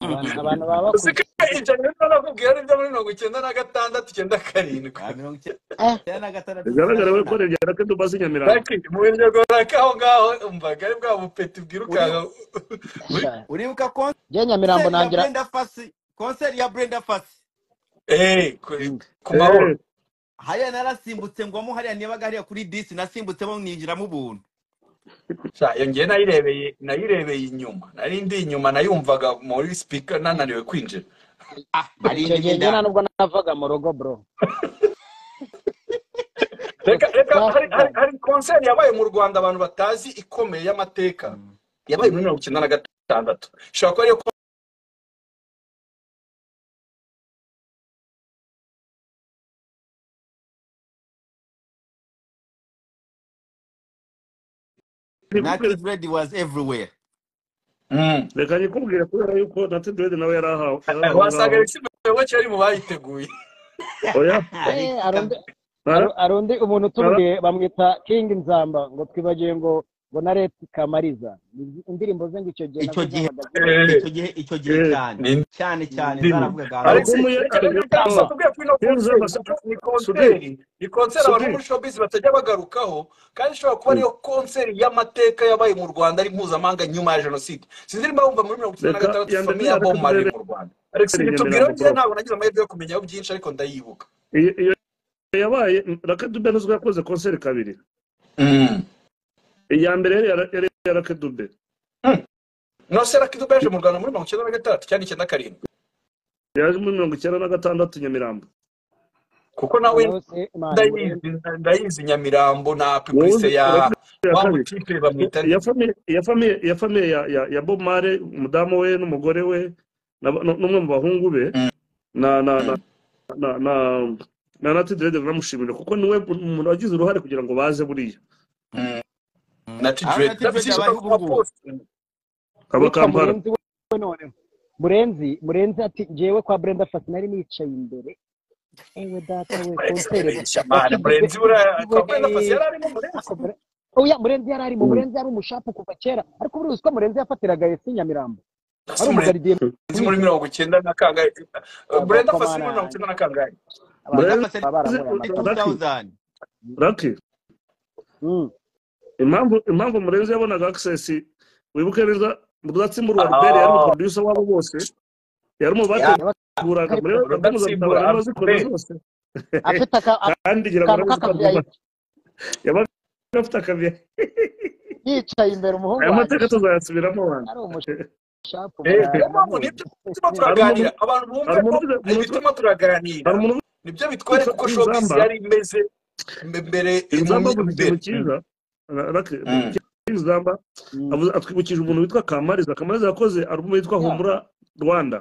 abantu abantu baba usika bakuze ibyo rero nakubwira ari byo muri mirongo icyenda na gatandatu icyenda karindwi Ah, mirongo eh icyenda na gatandatu bigaragara we ko sinasana rero reka dubaze i nyamirambo Lucky, mu biryogo aho ngaho umvaga ari bwa bupeti uri bwirukanka buri- sha uribuka je nyamirambo konseri ya nagira brenda fasi konseri ya brenda fasi eh, ku mm. ku mahoro Eh, hariya narasimbutse ngwamo hariya nibaga hariya kuri disi nasimbutsemo ninjiramo ubuntu Sha, iyo ngewe nayirebeye nayirebeye inyuma nari ndi inyuma nayumvaga muri speaker nananiwe kwinjira ah nari icyo gihe njye ndimo nta indani nubwo navaga mu rugo bro reka reka hari hari twavugaga hari konseri yabaye mu rwanda abantu batazi ikomeye y'amateka Mm. yabaye muri mirongo icyenda na gatandatu ishobora kuba ariyo native red was everywhere Mm. reka nyikubwire kubera yuko na tedrede nawe yari ahawe yari aho wasanga ngaho ibitsina biyoboke ari mu bayiteguye oya eh Alex arundi Kagame. nara aru- arundi umuntu nara uturudiye bamwita king nzamba ngo twibagiwe ngo ngo na leti kamariza Ni indirimbo ze ngo icyo gihe Icyo nazo gihe- zampagaze. icyo giye icyo gihe Eh, cyane ni- cyane cyane ndimi. zaravugaga Alex ngo Album yerekanye ntabwo neza. atubwiye ko ino Yewe konseri uzaba kuko ni Sudiri, konseri ni konseri abantu bo Sudiri. muri showbiz batajya bagarukaho kandi ishobora kuba ariyo konseri y'amateka yabaye mu rwanda ari mpuzamahanga nyuma ya jenoside sinzi niba wumva muri mirongo icyenda na Reka gatandatu ya mbere famiye ya reka bob marley turebere mu rwanda alex nitubwire Nyamirambo ngewe Prof. ntabwo nagize amahirwe yo kumenyaho byinshi ariko ndayibuka Iyo iyo yabaye Raka Dube nizwe yakoze konseri kabiri. Mm. Iya mbere yari yara- yari ya Raka Dube. no sera kidu beje mu rwanda muri mirongo icyenda na gatandatu cyangwa icyenda na karindwi Yaje muri mirongo icyenda na gatandatu Nyamirambo. kuko nawe noneho se imana iburinde ndayizi ndayizi nyamirambo na pipulise ya Raka Dube ya wa kabiri. mutipe bamwita ya famiye ya famiye ya famiye ya ya, ya Bob Marley umudamu we n'umugore we na- nu- n'umwe mu bahungu be Mm. na na na Mm. na na na Nati Dread baramushimira kuko niwe umuntu wagize uruhare kugira ngo baze buriya Mm. na tidred Arunati ndabizi Dread abayeho ubu kuba ngubu. post kaba witwa Kampala murenzi we noneho murenzi murenzi ati njyewe kwa brenda fasi nari nicaye imbere ewe data we konseri kubeshya mani wakigize murenzi buriya we kwa brenda pasi yari arimo murenzi ako Bre- oya murenzi yari arimo Mm. murenzi yari umushapa kuva kera ariko buriya uziko murenzi yafatiraga esi nyamirambo Ese murenzi ari umugaridiye muri mirongo icyenda na kangahe brenda pasi muri mirongo abakomanange icyenda na kangahe abantu Murenzi Brenda baba baramuye amakara Lucky 2000 Lucky Mm. impamvu impamvu Murenzi yabonaga access wibuke neza Mudatsimburwa Albert yari Ah, umuproducer wabo bose yari ya umubateguraga muri album za rudatsimbura Mutabara bazikora albert zose afite aka- kandi ngira ngo akantu nabuze ko album k'akavuyayipi yabaga afite akaviye yicaye imbere umuhungu aya wanjye mateka sha tuzayasubiramo abantu ari umushapu Eh, niyo mpamvu baranamuzi nibyo bituma hari umuntu turaganira abantu bumve hari ko umuntu ari umuntu- bituma turaganira hari umuntu nibyo bitwereka witwa uko showbiz inzamba yari imeze mbe- mbere mu inzamba mi- avuze ikintu mbere cyiza Ra- Ra- Mm. inzamba avuze atwibukije umuntu witwa kamariza kamariza yakoze alubumu yitwa ya humura rwanda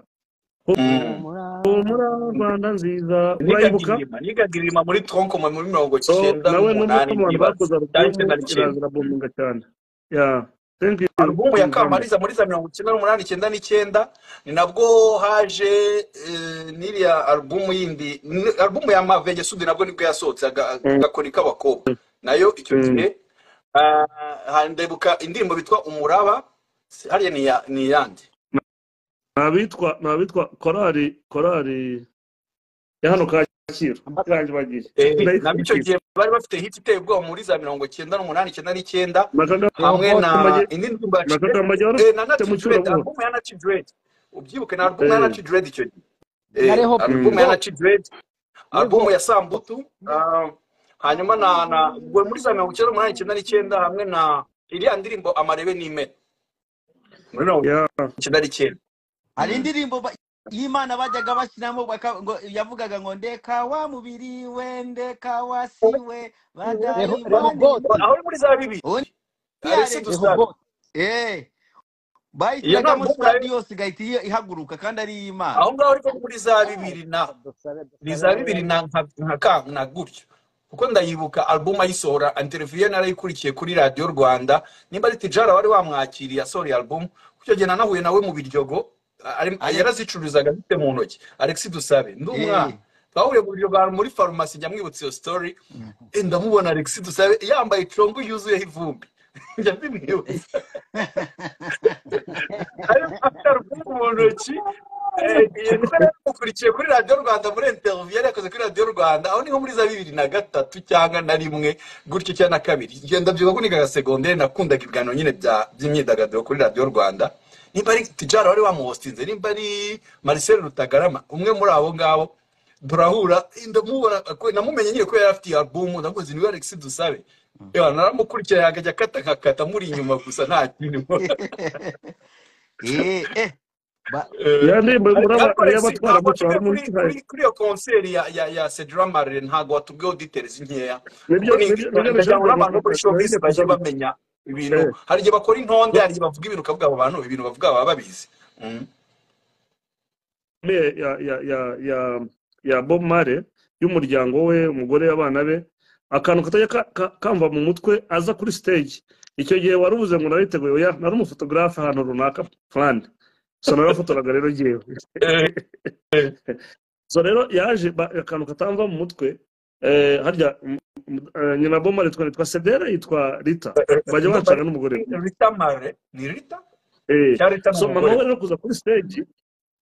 Mm. humura humura rwanda nziza nigaga urayibuka inyuma nigaga inyuma muri tonkoma muri mirongo So, icyenda nawe ni umwe n'umunani mu bantu ndibaza bakoze cyangwa alubumu icyenda n'icyenda iraza irabuminga cyane ya thank you alubumu ya inzamba kamariza muri za mirongo icyenda n'umunani icyenda n'icyenda ni nabwo haje eh, n'iriya alubumu yindi ni- alubumu ya mavenge sudi nabwo nibwo yasohotse aga- Mm, agakoni k'abakobwa nayo icyo mm. gihe ah, ndebuka indirimbo bitwa umuraba si- hariya ni iya- ni iyande ni abitwa ni abitwa korali korali ya hano kacyiru irangi bagiye Eh, nabyo icyo ndayikurikiza gihe bari bafite hit iteye ubwoba muri za mirongo icyenda n'umunani icyenda n'icyenda makaga hamwe na kamage indi ndirimbo ya Chidred, makaga majya eh, na warufite Nachi mu Dread cyurabuhoro album ya Nachi Dread ubyibuke ni album ya eh Nachi Dread icyo gihe na eh, reho album ya bo Nachi Dread reho album ya Sambutu ah, hanyuma na na ubwo muri za mirongo icyenda n'umunani icyenda n'icyenda hamwe na iriya ndirimbo amarebe n'ime muri mirongo ya icyenda n'icyenda hari indirimbo ba- y'imana bajyaga bashyiramo baka- ngo yavugaga ngo ndeka wa mubiri we ndeka wa si we reho badayi reho boti banibiki aho muri za bibiri ubundi Alex yaretse reho Dusabe boti eh iyo ni bayishyiragamo album nayo stadios igahita iyo- ihaguruka kandi ari iy'imana aho ngaho ariko muri za ah bibiri naho dusabe ni dusabe za nawe bibiri yari na nka nka ka- na gutyo kuko ndayibuka album ayisohora interview ye narayikurikiye kuri radiyo rwanda nimba ari tijara wari wamwakiriye asohora album kucyo gihe nanahuye nawe mu biryogo a- ari- alex yarazicuruzaga afite mu ntoki alex dusabe ndi umwana eh twahuriye mu biryogo ahantu muri farumasi njya mwibutsa iyo story eh, ndamubona alex dusabe yambaye icongo yuzuyeho ivumbi njya mbimwibutsa ari afite album mu ntoki Eh, iyo kuko rero mukurikiye kuri radiyo rwanda muri interiviyu yari yakoze kuri radiyo rwanda aho niho muri za bibiri na gatatu cyangwa na rimwe gutyo cyangwa na kabiri igihe ndabyibuka ko nigaga segonderi nakundaga ibiganiro nyine bya- by'imyidagaduro kuri radiyo rwanda nimba ari tijara wari wamuhostinze nimba ari marcel rutagarama umwe muri abo ngabo turahura eh, ndamubona ko- namumenye nyine ko yari afite iyi albumu ndamuzi niwe alex dusabe Ewa, naramukurikira yakajya akata nkakata muri inyuma gusa nta kindi mbona eh eh ba Eh, ya ndirimbo ariko y'umuraba ariko ni Alex iy'abatwara ntabwo moto hari watubwiye kuri kuri umuntu utahaye kuri iyo konseri ya ya ya Cedra Marley ntabwo watubwiyeho details nkeya kuko nibyo ni nibyo nibyo ndagira ngo nabishaka n'abantu bo kuri showbiz nabijya bajye kuzamuka bamenya ibintu eh hari igihe bakora intonde no hari igihe bavuga ibintu ukavuga abo bantu ibintu bavuga baba babizi Mm. me ya ya ya ya ya Bob Marley y'umuryango we umugore abana be akantu katajya ka- ka- kamva mu mutwe aza kuri stage icyo gihe wari uvuze ngo nariteguye oya nari umufotogarafe ahantu runaka plan so narafotoraga rero ngewe Eh, eh, so rero yaje ba- akantu katamva mu mutwe eh, harya mm, mm, eh, nyina bomari twari twa sedera yitwa rita bajya bacana n'umugore we. rita mare ni rita Eh, cyangwa rita ni so mama umugore we rero kuza kuri stage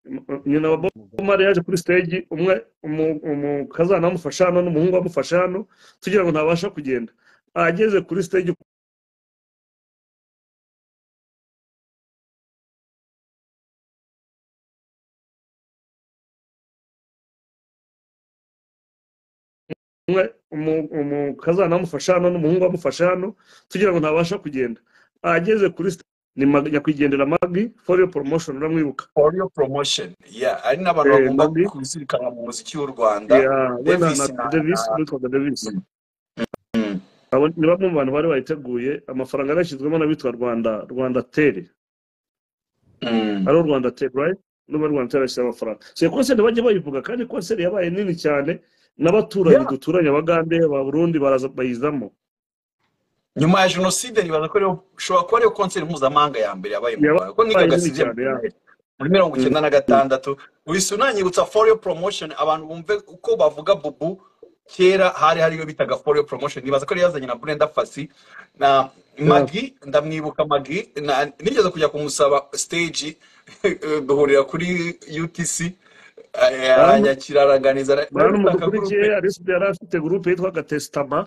m- m- nyina wa bomari yaje kuri stage umwe umu- umukazana amufasha hano n'umuhungu amufasha hano tugira ngo ntabasha kugenda ageze kuri stage umwe umu- umukazana amufasha hano n'umuhungu amufasha hano tugira ngo ntabasha kugenda ageze kuri sta- ni Mag- nyakwigendera magi for your promotion uramwibuka for your promotion yeah ari n'abantu Eh, bagomba Maggie. kuzirikana mu muziki w'u rwanda Yeah, we na davis na na Davis na- witwaga Davis mm. abo ni bamwe mu bantu bari bayiteguye amafaranga yarashyizwemo n'abitwa rwanda rwanda teri Mm. ariho rwanda teri right n'ubu rwanda teri yashyize amafaranga so iyo konseri bajya bayivuga kandi konseri yabaye nini cyane n'abaturanyi Yeah. duturanye abagande ba burundi baraza bayizamo nyuma ya jenoside nibaza ko ariyo ushobora kuba ariyo konseri mpuzamahanga ya mbere yabaye mu rwanda kuko yabaye nigaga nini sivye cyane yeah. muri mirongo Mm, icyenda na mm. gatandatu uhise unanyibutsa for your promotion abantu bumve uko bavuga bubu kera hari hariyo bitaga for your promotion nibaza ko yari yazanye na brenda fasi na Yeah. magi ndamwibuka magi na- nigeze kujya kumusaba stage duhurira kuri utc eh, Baramu- aranyakira aranganiza ara- bari bantu bafite akagurupe mudukurikiye arisida yari afite gurupe yitwaga tesitama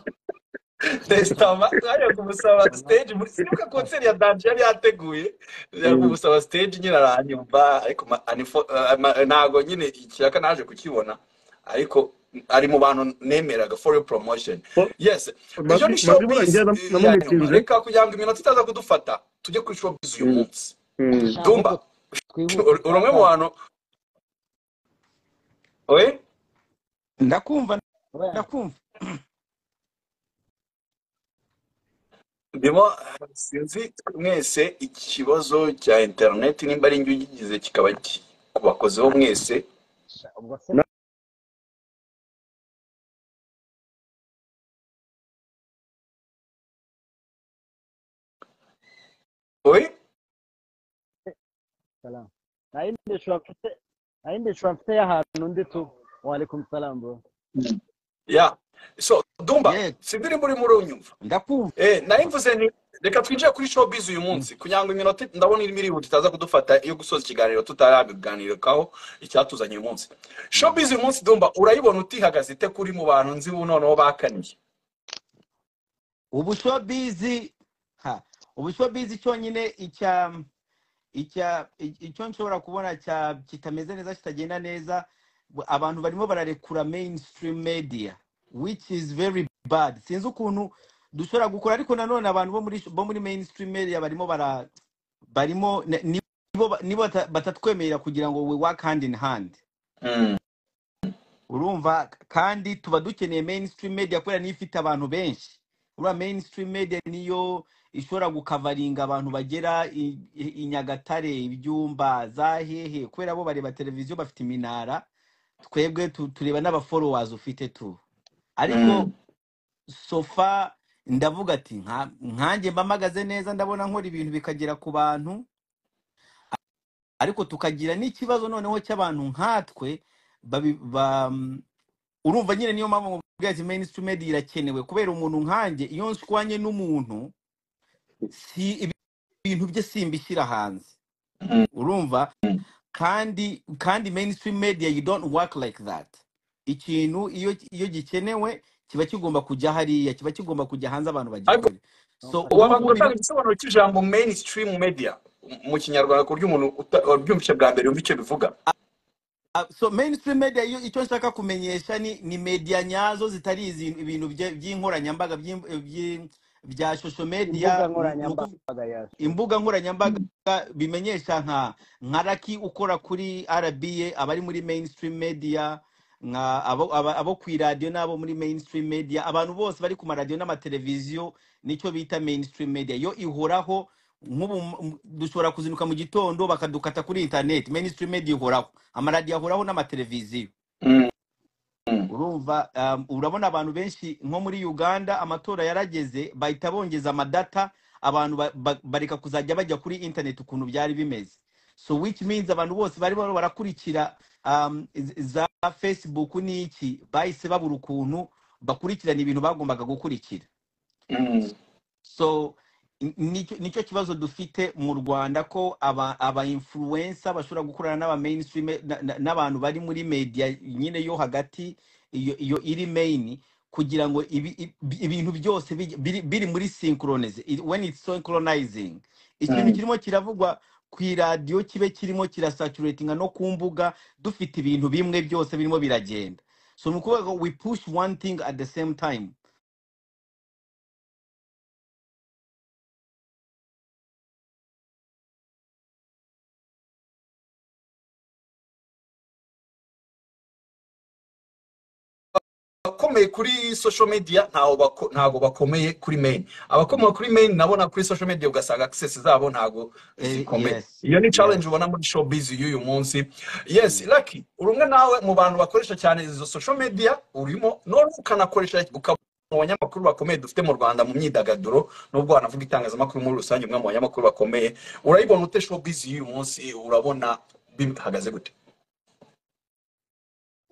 tesitama naje kumusaba stage muri sinibuka konseri ya danje yari yateguye naje Mm. kumusaba stage nyine aranyumva ariko ma- anifo- eh, ma- ntago nyine ikiraka naje kukibona ariko ari mu bantu nemeraga for your promotion Ko- yes iyo magi ni magi showbiz burangiye nam- eh, ya nyuma namumitinze reka kugira ngo iminota itaza kudufata tujye kuri showbiz uyu Mm, munsi mm. ndashaka ko dumba uri twihutisha umwe mu cyane bantu we ndakumva oya ndakumva ndimo sinzi mwese ikibazo cya interineti nimba ari njye ugize kikaba ki- kubakozeho mwese sha, ubwo se Na- oye salam nayo ndishura mfite nayo ndishura mfite y'ahantu ndi tu wa alaikum salam bro ya so dumba ye sinzi niba urimo urunyumva ndakumva eh nari mvuze ni reka twinjire kuri showbiz uyu Mm. munsi kugira ngo iminota ndabona irimo irihuta itaza kudufata iyo gusoza ikiganiro tutarabiganirikaho icyatuzanye uyu munsi Mm. showbiz uyu munsi dumba urayibona utihagaze ite kuri mu bantu nzi ubu noneho bakaniye ubu showbiz ha ubu showbiz cyonyine icya icya i- icyo nshobora kubona cya kitameze neza kitagenda neza bu- abantu barimo bararekura mainstream media which is very bad sinzi ukuntu dushobora gukora ariko nanone abantu bo muri bo muri mainstream media barimo bara barimo ni- ni- nibo ba- nibo bata- batatwemerera kugira ngo we work hand in hand mm. urumva k- kandi tuba dukeneye mainstream media kubera niyo ifite abantu benshi urumva mainstream media niyo ishobora gukavaringa abantu bagera i, i, i nyagatare ibyumba za hehe kubera bo bareba televiziyo bafite iminara twebwe tu, tureba n'abafollowers ufite tu Mm. ariko sofa ndavuga ati "Nka- nkanjye mba mpagaze neza ndabona nkora ibintu bikagera ku bantu ariko tukagira n'ikibazo noneho cy'abantu nkatwe babi- ba, urumva nyine niyo mpamvu mubwira ati mainstream media irakenewe kubera umuntu nkanjye iyo nshwanye n'umuntu si ibi- ibintu bye simbishyira hanze Mm. urumva kandi kandi mainstream media you don't work like that ikintu iyo iyo gikenewe kiba kigomba kujya hariya kiba kigomba kujya hanze abantu ariko bagikore so numva wabanje ubu ngubu gutanga niba igisobanuro cy'ijambo mainstream media mu kinyarwanda ku buryo umuntu uta- wabyumvise bwa mbere yumva icyo bivuga Ah, so mainstream media yo icyo nshaka kumenyesha ni ni media nyazo zitari izi ibintu bye- by'inkoranyambaga by'im- by'i- bya social imbuga media n- ni ukuv- nkoranyambaga yacu imbuga nkoranyambaga Mm. bimenyesha nka nka raki ukora kuri rba abari muri mainstream media nka abo, aba, abo ku iradiyo n'abo muri mainstream media abantu bose bari ku maradiyo n'amateleviziyo nicyo bita mainstream media yo ihoraho nk'ubu m- dushobora kuzinduka mu gitondo bakadukata kuri internet mainstream media ihoraho amaradiyo ahoraho n'amateleviziyo Mm. Mm. urumva um, urabona abantu benshi nko muri uganda amatora yarageze bahita bongeza amadata abantu ba, ba, bareka kuzajya bajya kuri internet ukuntu byari bimeze so which means abantu bose bari barimo barakurikira um, z- za facebook n'iki bahise babura ukuntu bakurikirana ibintu bagombaga gukurikira Mm. so ni- nicyo nicyo kibazo dufite mu rwanda ko aba aba influencer bashobora gukorana n'aba mainstream na- na- n'abantu bari muri media nyine yo hagati iyo iyo iri main kugira ngo ibi- ibi- ibintu byose bijye- biri biri muri synchronize it- when it's synchronizing ikintu Mm. kirimo kiravugwa ku iradiyo kibe kirimo kirasaturatinga no ku mbuga dufite ibintu bimwe byose birimo biragenda so ni ukuvuga ngo we push one thing at the same time abakomeye kuri social media ntaho bako- ntago bakomeye kuri main abakomeye kuri main nabona kuri social media ugasanga access zabo ntago Eh, zikomeye yes iyo ni yes challenge ubona muri showbiz y'uyu munsi yes Mm. lucky uri umwe nawe mu bantu bakoresha cyane izo social media urimo none ukanakoresha ukaba mu banyamakuru bakomeye dufite mu rwanda mu myidagaduro nubwo wanavuga itangazamakuru muri rusange umwe mu banyamakuru bakomeye urayibona ute showbiz y'uyu munsi urabona bihagaze gute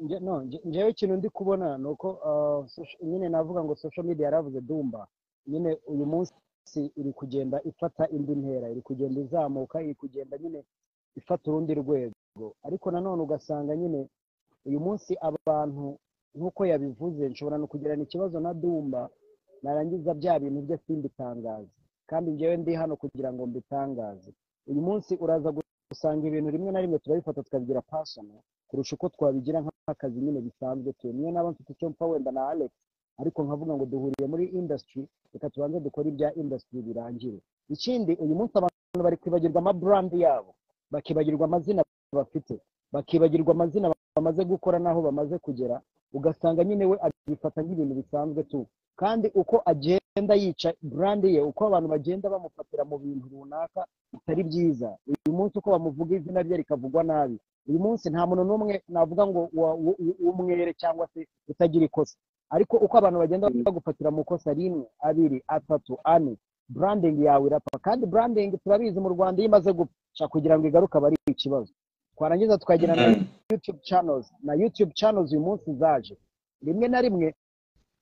Nge- no nge- ngewe ikintu ndi kubona ni uko ah, soci- nyine navuga ngo social media yaravuze dumba nyine uyu munsi iri kugenda ifata indi ntera iri kugenda izamuka iri kugenda nyine ifata urundi rwego ariko nanone ugasanga nyine uyu munsi abantu nk'uko yabivuze nshobora no kugirana ikibazo na dumba narangiza bya bintu bye simbitangaze kandi njyewe ndi hano kugira ngo mbitangaze uyu munsi uraza gusanga ibintu rimwe na rimwe turabifata tukabigira pasona kurusha uko twabigira nk'akazi nyine bisanzwe tu niyo naba mfite icyo mfa wenda na alex ariko nkavuga ngo duhuriye muri industry reka tubanze dukore ibya industry birangire ikindi uyu munsi abantu bari kwibagirwa ama brand yabo bakibagirwa amazina bafite bakibagirwa amazina bamaze gukora n'aho bamaze kugera ugasanga nyine we abifata nk'ibintu bisanzwe tu kandi uko agenda yica brand ye uko abantu bagenda bamufatira mu bintu runaka bitari byiza uyu munsi uko bamuvuga izina rye rikavugwa nabi uyu munsi nta muntu n'umwe navuga ngo wa- wa- wa- w'umwere cyangwa se utagira ikosa ariko uko abantu bagenda bagufatira mu kosa rimwe abiri atatu ane branding yawe irapfa kandi branding turabizi mu rwanda iyo imaze gupfa kugira ngo igaruke aba ari ikibazo twarangiza tukagira na Mm. youtube channels na youtube channels uyu munsi zaje rimwe na rimwe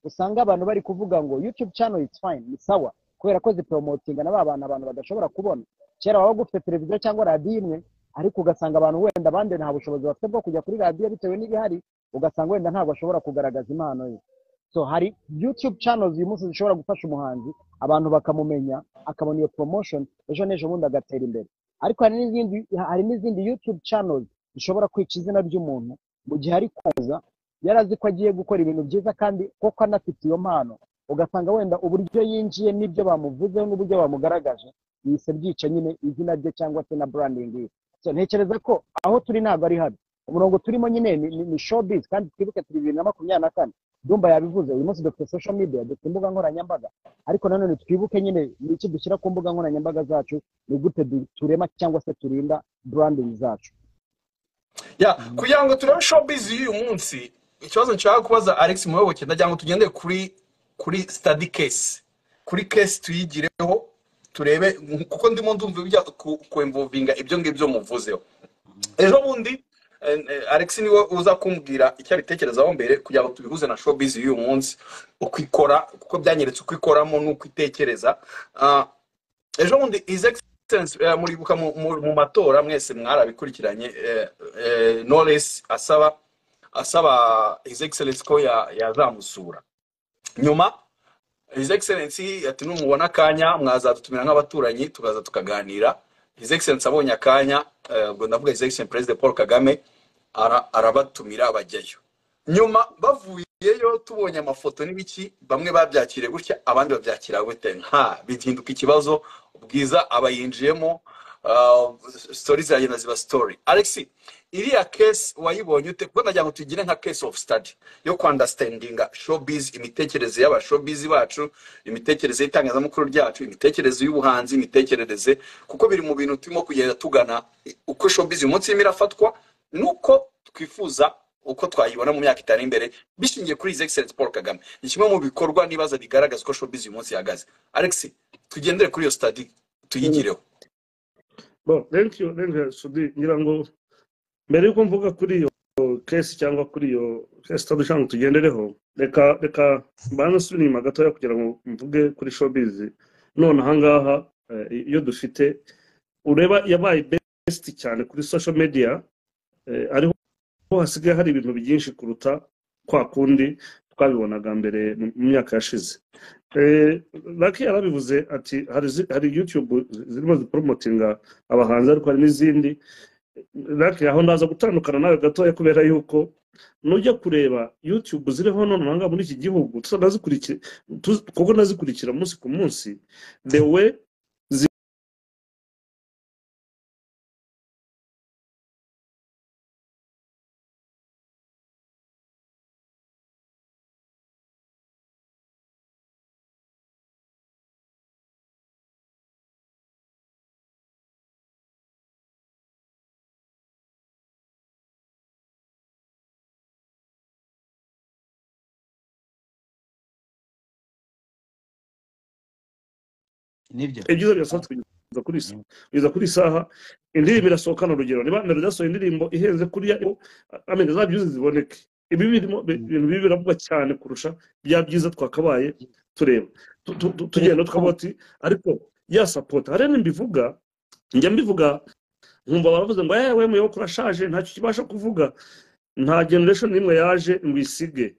usanga abantu bari kuvuga ngo youtube channel is fine ni sawa kubera ko ziporomotinga na ba bantu abantu badashobora kubona kera waba ugufite televiziyo cyangwa radiyo imwe ariko ugasanga abantu wenda abandi nta bushobozi bafite bwo kujya kuri radiyo bitewe n'ibihari ugasanga wenda ntabwo ashobora kugaragaza impano ye so hari youtube channels uyu munsi zishobora gufasha umuhanzi abantu bakamumenya akabona iyo promotion ejo n'ejo bundi agatera imbere ariko hari n'izindi hari n'izindi youtube channels zishobora kwica izina ry'umuntu mu gihe ari kuza yari azi ko agiye gukora ibintu byiza kandi koko anafite iyo mpano ugasanga wenda uburyo yinjiye n'ibyo bamuvuzeho n'uburyo bamugaragaje bihise byica nyine izina rye cyangwa se na branding ye so ntekereza ko aho turi ntabwo ari habi umurongo turimo nyine ni, ni, ni showbiz kandi twibuke turi bibiri na makumyabiri na kane dumba yabivuze uyu munsi dufite social media dufite imbuga nkoranyambaga ariko nanone twibuke nyine ni iki dushyira ku mbuga nkoranyambaga zacu ni gute du- turema cyangwa se turinda branding zacu ya Mm. kugira ngo turebe showbiz y'uyu munsi ikibazo nshaka kubaza alex muyoboke ndagira ngo tugendere kuri kuri study case kuri case tuyigireho turebe kuko ndimo ndumva bijya kwemvuvinga ibyo ngibyo muvuzeho Mm. ejo bundi eh, eh, alex niwe uza kumbwira icyo abitekerezaho mbere kugira ngo tubihuze na showbiz y'uyu munsi uko ikora kuko byanyeretse uko ikoramo n'uko itekereza Ah, ejo bundi his excellence eh, muribuka mu, mu, mu matora mwese mwarabikurikiranye eh, eh, knowless asaba asaba his excellence ko ya- yazamusura nyuma his excellence ati numubona akanya mwazadutumira nk'abaturanyi tukaza tukaganira his excellence abonye akanya eh, ubwo ndavuga his excellence president paul kagame ara- arabatumira bajyayo nyuma bavuyeyo tubonye amafoto n'ibiki bamwe babyakiriye gutya abandi babyakira gute nka bihinduka ikibazo bwiza abayinjiyemo ah, story ziragenda ziba story alex iriya case wayibonye ute kuko ndagira ngo tugire nka case of study yo ku understandinga showbiz imitekerereze y'aba showbiz bacu imitekerereze y'itangazamakuru ryacu imitekerereze y'ubuhanzi imitekerereze kuko biri mu bintu turimo kugenda tugana uko showbiz uyu munsi irimo irafatwa nuko twifuza uko twayibona mu myaka itari imbere bishingiye kuri his excellence paul kagame ni kimwe mu bikorwa n'ibaza bigaragaza uko showbiz uyu munsi ihagaze alex tugendere kuri iyo study tuyigireho Bon, thank you, thank you, Sudi. Ngira ngo mbere yuko mvuga kuri iyo kesi cyangwa kuri iyo kesi twadushaka ngo tugendereho reka reka mbanze nsubire inyuma gatoya kugira ngo mvuge kuri showbiz none ahangaha eh, iyo dufite ureba yabaye best cyane kuri social media eh, ariho ariho hasigaye hari ibintu byinshi kuruta kwa kundi twabibonaga mbere mu mu myaka yashize Eh, Lucky yarabivuze ati hari zi- hari youtube zirimo ziporomotinga abahanzi ariko hari n'izindi Lucky aho ndaza gutandukana nawe gatoya kubera yuko nujya kureba youtube ziriho none ahangaha muri iki gihugu tuza ndazikurikira tuz- kuko ndazikurikira umunsi ku munsi the way nibyo ibyiza birasohotse kugeza kuri sa- kugeza kuri saha indirimbo irasohokana urugero niba na rudasohoye indirimbo ihenze kuriya amenya za byuzi ziboneke ibi birimo bi- ibintu bibi biravugwa cyane kurusha bya byiza twakabaye tureba Tu- tu- tu- tugenda tukavuga ati ariko ya sapota hari n'imbivuga njya mbivuga nkumva baravuze ngo yewe muyoboke urashaje ntacyo kibasha kuvuga nta generation n'imwe yaje ngo isige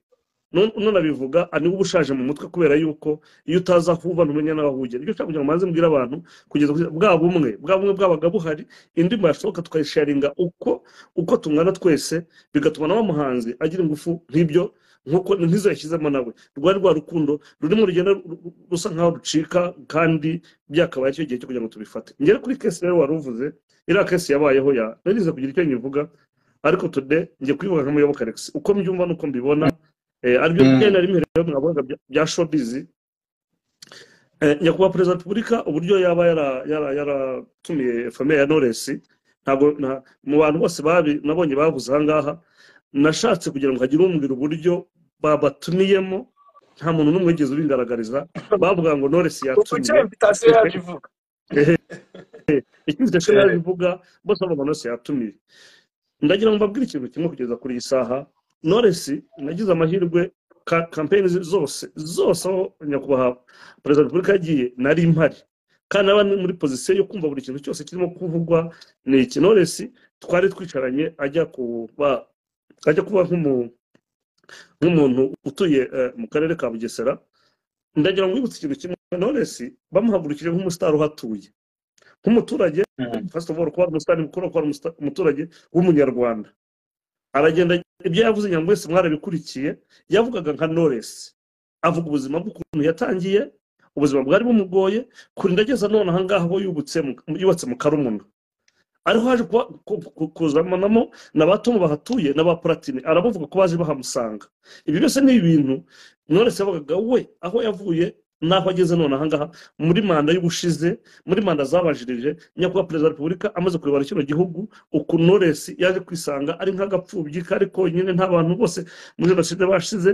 Nu- nunabivuga ah, niba uba ushaje mu mutwe kubera yuko iyo utaza aho uva ntumenya n'aho uhugera icyo ushaka kugira ngo maze mbwire abantu kugeza kuri- bwa bumwe bwa bumwe bwabaga buhari indirimbo yashoboka tukayisharinga uko uko tungana twese bigatuma na wa muhanzi agira ingufu nk'ibyo nk'uko nk'izo yashyizemo nawe rwari rwa rukundo rurimo urugendo ru- ru- rusa nk'aho rucika kandi byakabaye icyo gihe cyo kugira ngo tubifate ngere kuri kesi rero wari uvuze iriya kesi yabayeho ya narize kugira icyo nyivuga ariko tude ngiye kubivuga nk'umuyoboka alex uko mbyumva n'uko mbibona eh, aribyo Mm. byenda rimwe rero mwavugaga bya- bya showbiz Eh, nyakubahwa perezida wa repubulika uburyo yaba yara- yara- yaratumiye famiye ya noresi ntabwo nta- mu bantu bose babi nabonye bavuze ahangaha nashatse kugira ngo hagire umbwira uburyo babatumiyemo nta muntu n'umwe wigeze ubigaragariza bavuga ngo noresi ubu icyo yatumiye invitation yacu ivuga icyizere cyo Eh. bivuga bose bavuga ngo noresi yatumiye ndagira ngo mbabwire ikintu kimwe kugeza kuri iyi saha noresi nagize amahirwe ka- kampeyini ze- zose zose aho nyakubahwa perezida wa repubulika yagiye nari mpari kandi naba ndi muri pozisiyo yo kumva buri kintu cyose kirimo kuvugwa ni iki noresi twari twicaranye ajya kuba ajya kuba nk'umu- nk'umuntu utuye eh, mu karere ka bugesera ndagira ngo wibutse ikintu kimwe noresi bamuhagurukije nk'umusitari uhatuye nk'umuturage first of all kuba ari umusitari mukuru kuba ari umusita- umuturage w'umunyarwanda aragenda ibyo yavuze nyambo wese mwarabikurikiye yavugaga nka Knowless avuga ubuzima bw'ukuntu yatangiye ubuzima bwari bumugoye kurinda ageza none ahangaha aho yubutse mu- yubatse mu karumuna ariho haje kuba- ku- ku- kuzamanamo na ba tomu bahatuye na ba platine arabavuga ko baje bahamusanga ibi byose ni ibintu Knowless yabagaga we aho yavuye n'aho ageze none ahangaha muri manda y'ubushize muri manda zabanjirije nyakubahwa perezida wa repubulika amaze kuyobora kino gihugu ukuntu Knowless yaje kwisanga ari nk'agapfubyi kari konyine nta bantu bose muri jenoside bashize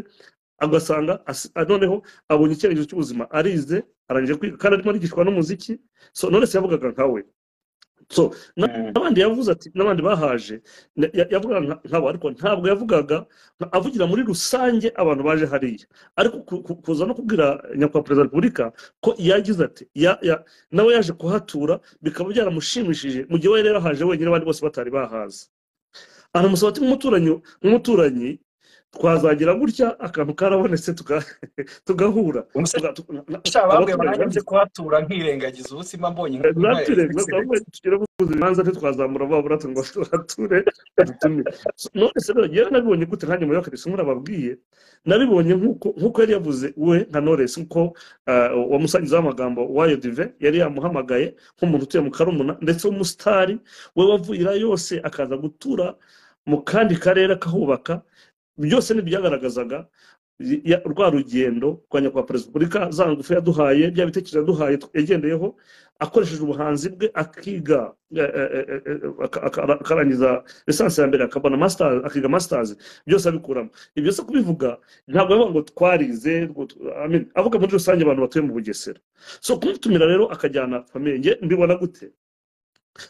agasanga asi- ah, noneho abonye icyerekezo cy'ubuzima arize arangije kwiga kandi arimo arigishwa n'umuziki so Knowless yavugaga nka we so na- n'abandi yavuze ati n'abandi bahaje na- ya- yavugaga nka- nkabo ariko ntabwo yavugaga nka- avugira muri rusange abantu baje hariya ariko ku- ku- kuza no kubwira nyakubahwa perezida wa repubulika ko yagize ati ya- ya- nawe yaje kuhatura bikaba byaramushimishije mu gihe we rero haje wenyine abandi bose batari bahaza aramusaba ati nk'umuturanyi nk'umuturanyi twazagira gutya akantu karabonetse tuga- tugahura Umusore Tuga- tu- na- na- sha babwiye abaturage bananjye bagize- kuhatura nkirengagiza ubuzima mbonye inkunga ya nature excellent tugere guhuza ibibanza ntitwazamura babura ngo tuhature badutumire So, none se rero njyewe nabibonye gute nkanjye muri akarisi murababwiye nabibonye nk'uko nk'uko yari yavuze we nka noresi nk'uko ah, wamusangizaho amagambo wayo dive yari yamuhamagaye nk'umuntu utuye mu karumuna ndetse w'umusitari we wavuyira yose akaza gutura mu kandi karere akahubaka byose ntibyagaragazaga ya- rwa rugendo rwa nyakubahwa perezida wa repubulika za ngufu yaduhaye bya bitekerezo yaduhaye yagendeyeho akoresheje ubuhanzi bwe akiga eh, eh, eh, eh, aka- aka- akarangiza lisansi ya mbere akabona masters akiga masters byose abikuramo ibyo se kubivuga ntabwo avuga ngo twarize ngo tu- I mean, avuga muri rusange abantu batuye mu bugesera so kumutumira rero akajyana famiye njye mbibona gute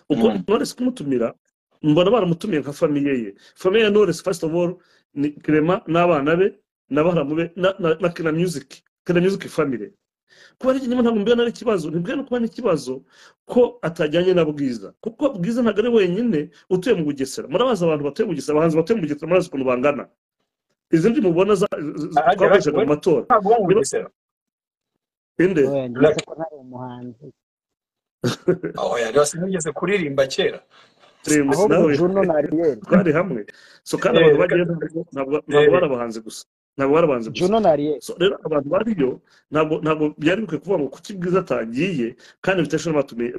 uko Mm. knowless kumutumira mbona baramutumiye nka famiye ye famiye ya knowless first of all ni clement n'abana be na baramu be na- na na kina music kina music family kuba ari ikinyoma ntabwo mbwira ari ikibazo ntibwira no kuba ari ikibazo ko atajyanye na bwiza kuko bwiza ntabwo ari wenyine utuye mu bugesera murabazi abantu batuye mu bugesera abahanzi batuye mu bugesera murazi ukuntu bangana izi ndi mubona za- z- z- Ahandi, twakoreshaga mu ahandi. matora ntabwo wo mu bugesera inde oya ndetse ko ntari umuhanzi aho yari wasinigeze kuririmba kera Remus ahubwo nawe juno na ariyeri twari hamwe so kandi abantu bagiye ntabwo- ntabwo Eh. bari abahanzi gusa ntabwo bari abahanzi gusa juno na ariyeri so rero abantu bariyo ntabwo ntabwo byari bikwiye kuvuga ngo kuki bwiza atagiye kandi bitesha n'abatumiye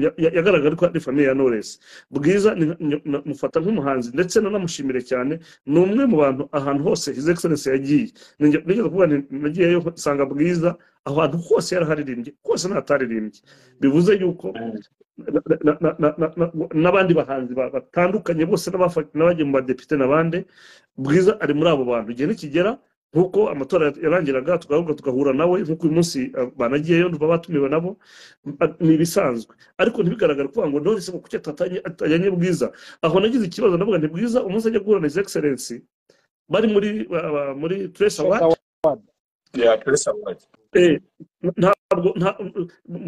ya- ya- yagaragara ko ari famiye ya knowless bwiza ni- ni- na- mufata nk'umuhanzi ndetse nanamushimire cyane ni umwe mu bantu ahantu hose his excellence yagiye Ninjye- nigeze kuvuga nti nagiyeyo nsanga bwiza ahantu hose yaraharirimbye hose ntataririmbye bivuze yuko na- na- na- na- na- na- n'abandi bahanzi ba- batandukanye bose n'abafa- n'abagiye mu badepite n'abandi bwiza ari muri abo bantu igihe nikigera nk'uko amatora yarangiraga tugahuka tugahura nawe nk'uko uyu munsi eh, banagiyeyo ntuba batumiwe nabo ah, ni ibisanzwe ariko ntibigaragare kuvuga ngo ndore kuki atatanye- atajyanye bwiza aho nagize ikibazo ndavuga nti bwiza umunsi ajya guhura na his excellence bari muri ba- ba- muri trace award Eh, ntabwo nta- m-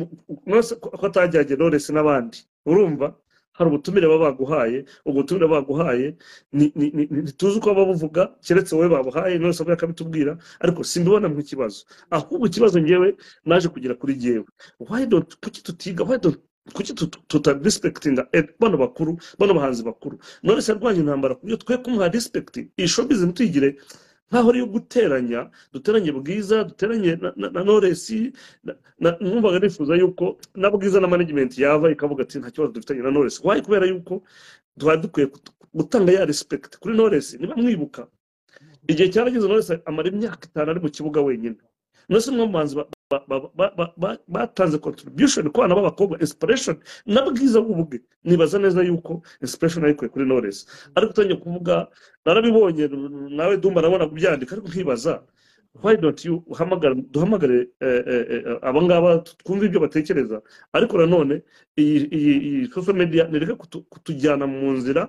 m- mwese ko ko atajyanye Knowless n'abandi urumva hari ubutumire baba baguhaye ubwo butumire baba baguhaye ni- ni- ni- ni- ntituzi uko baba babuvuga keretse wowe babuhaye Knowless avuye akabitubwira ariko simbibona nk'ikibazo ahubwo ikibazo ngewe naje kugira kuri jyewe why don't kuki tutiga why don't kuki tuta- tuta respectinga eh, bano bakuru bano bahanzi bakuru Knowless yarwanya intambara ku buryo twe kumuha respect iyi showbiz ntituyigire nkaho ari iyo guteranya duteranye bwiza duteranye na, na, na noresi na- na- numvaga nifuza yuko na bwiza na management yava ikavuga ati nta kibazo dufitanye na noresi wayi kubera yuko twari dukwiye gut- gutanga ya respect kuri noresi niba mwibuka igihe cyarageze noresi amara imyaka itanu ari mu kibuga wenyine noresi umwe mu banzi ba- ba- ba- ba- ba- ba- batanze contribution ku bana b'abakobwa inspiration na bwiza bubwe nibaza neza yuko inspiration ayikuye kuri noresi ariko utangiye kuvuga narabibonye nawe dumba arabona kubyandika ariko nkibaza why don't you uhamagara duhamagare eh, eh, eh, aba ngaba twumve ibyo batekereza ariko nanone iyi iyi- iyi social media nireke kutu- kutujyana mu nzira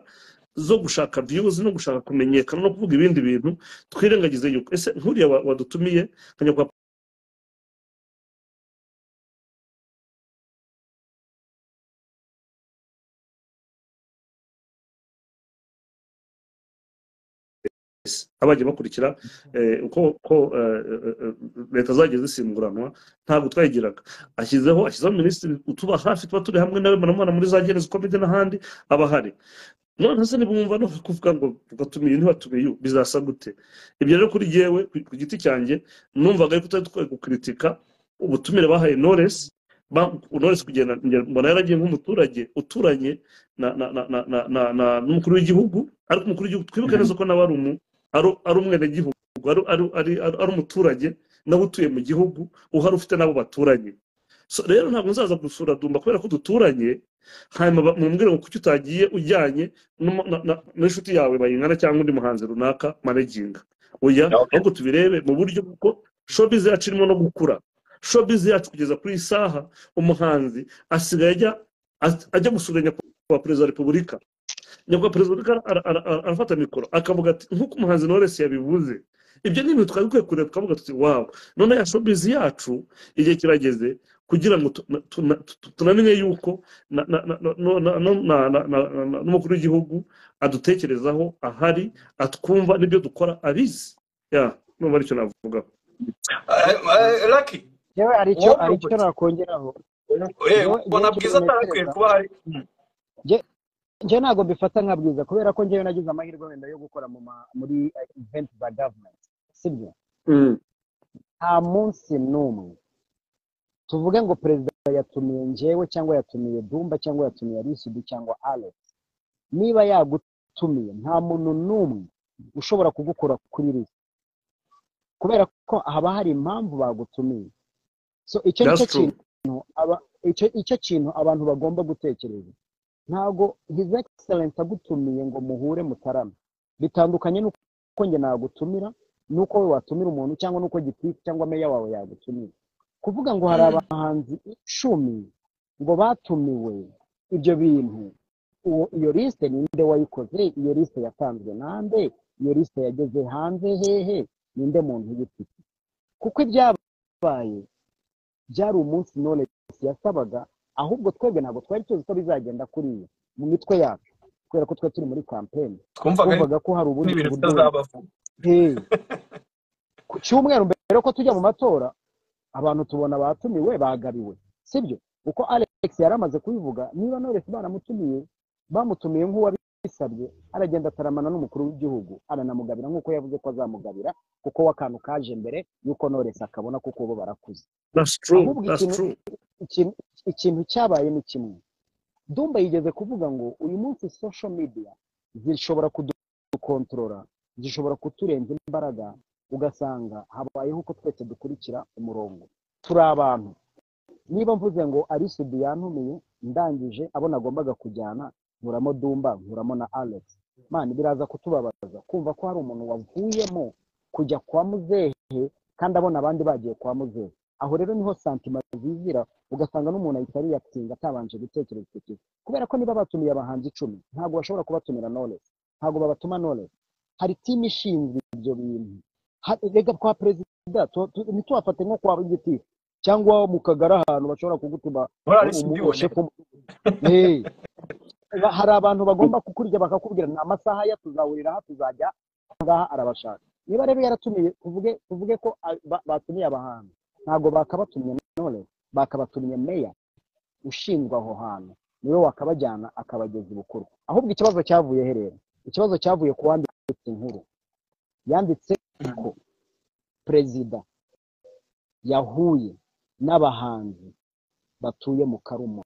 zo gushaka views no gushaka kumenyekana no kuvuga ibindi bintu twirengagize yuko ese nkuriya wa- wadutumiye nkajya kwa polisi abajya bakurikira eh, uko uko eh, eh, eh, leta zagiye zisimburanwa ntabwo twayigiraga ashyizeho ashyizeho minisitiri utuba hafi tuba turi hamwe nawe manamana muri za gereza komite n'ahandi aba ahari none se nibumva no kuvuga ngo tugatumiye ntibatumiye uyu, bizasa gute ibyo rero kuri yewe ku giti cyanjye numvaga ariko tutari dukwiye gukritika ubutumire bahaye knowless ba- knowless kugenda njye mbona yaragiye nk'umuturage uturanye na- na- na- na- na- na- na- n'umukuru w'igihugu ariko umukuru w'igihugu twibuke neza ko nawe ari umu ari ari umwenegihugu ari ari- ari- ari- ari umuturage nawe utuye mu gihugu uhari ufite n'abo baturanye So rero ntabwo nzaza gusura dumba kubera ko duturanye hanyuma ba- mumbwire ngo kuki utagiye ujyanye n'umu- na- na- n'inshuti yawe bayingana cyangwa undi muhanzi runaka managinga oya Okay. ahubwo tubirebe mu buryo bwo showbiz yacu irimo no gukura showbiz yacu kugeza kuri iyi saha umuhanzi asigaye ajya as- ajya gusura nyakubahwa perezida wa repubulika nyakubahwa perezida wa repubulika ara- ara- ara- arafata mikoro akavuga ati nk'uko umuhanzi noresi yabivuze ibyo ni ibintu twari dukwiye kureba tukavuga tuti wawu none ya showbiz yacu igihe kirageze kugira ngo tu- na- tu- na- tu- tunamenye yuko na- na- na- na- no- na- no- na- na- na- na- na- n'umukuru w'igihugu adutekerezaho ahari atwumva n'ibyo dukora abizi ya numva aricyo navuga laki yewe hari icyo wowe hari icyo Robert, nakongeraho eh, Njyewe- njyewe ubona ikintu bwiza atarakwiye ntekereza kuba hari njye ntabwo mbifata nka bwiza kubera ko njyewe nagize amahirwe wenda yo gukora mu ma- muri eventi za gavumenti sibyo Mm, nta munsi n'umwe tuvuge ngo perezida yatumiye njyewe cyangwa yatumiye dumba cyangwa yatumiye arisudu cyangwa alex niba yagutumiye nta muntu n'umwe ushobora kugukura kuri lisi kubera ko haba hari impamvu bagutumiye so icyo ni that's cyo true kintu aba- icyo icyo kintu abantu bagomba gutekereza ntabwo his excellence agutumiye ngo muhure mutarama bitandukanye n'uko njye nagutumira n'uko we watumira umuntu cyangwa n'uko gitifu cyangwa meya wawe yagutumira kuvuga ngo hari abahanzi icumi ngo batumiwe ibyo bintu uwo iyo lisite ninde wayikoze iyo lisite yatanzwe nande iyo lisite yageze hanze hehe ninde muntu uyifite kuko ibyabaye byari umunsi none yasabaga ahubwo twebwe ntabwo twari tuzi ko bizagenda kuriya mu mitwe yacu kubera ko twari turi muri kampeni twumvaga ari twumvaga ko hari ubundi n'ibintu buryo bitazabaho Hey. ku cyumweru mbere ko tujya mu matora abantu tubona batumiwe bagabiwe sibyo uko alex yari amaze kubivuga niba knowless baramutumiye bamutumiye nk'uwabisabye aragenda ataramana n'umukuru w'igihugu aranamugabira nk'uko yavuze ko azamugabira kuko we akantu kaje mbere y'uko knowless akabona kuko bo barakuze that's true Ahubwo that's ikintu- true ikintu ikintu cyabaye ni kimwe dumba yigeze kuvuga ngo uyu munsi social media zishobora kudukontorora zishobora kuturenza imbaraga ugasanga habayeho uko twese dukurikira umurongo turi abantu niba mvuze ngo arisudu yantumiye ndangije abo nagombaga kujyana nkuramo dumba nkuramo na alex mani biraza kutubabaza kumva ko hari umuntu wavuyemo kujya kwa muzehe kandi abona abandi bagiye kwa muzehe aho rero niho santima zizira ugasanga n'umuntu ahita ariyakitinga atabanje gutekereza icyo kintu kubera ko niba batumiye abahanzi icumi ntabwo bashobora kubatumira knowless ntabwo babatuma knowless hari timu ishinzwe ibyo bintu Ha- rega kwa perezida tu- tu- ntituhafate nko kwa giti cyangwa mu kagari ahantu bashobora kugutuma muri arisi umu- ndibone shefu mu- Hey. Ba- hari abantu bagomba kukurya bakakubwira ni amasaha ya tuzahurira aha tuzajya aha ngaha arabashaka niba rero yaratumiye tuvuge tuvuge ko a- ba- batumiye abahanzi ntabwo bakabatumye none bakabatumye meya ushinzwe aho hantu niwe wakabajyana akabageza ibukuru ahubwo ikibazo cyavuye he rero ikibazo cyavuye ku wanditse inkuru yanditse ko perezida yahuye n'abahanzi batuye mu karumo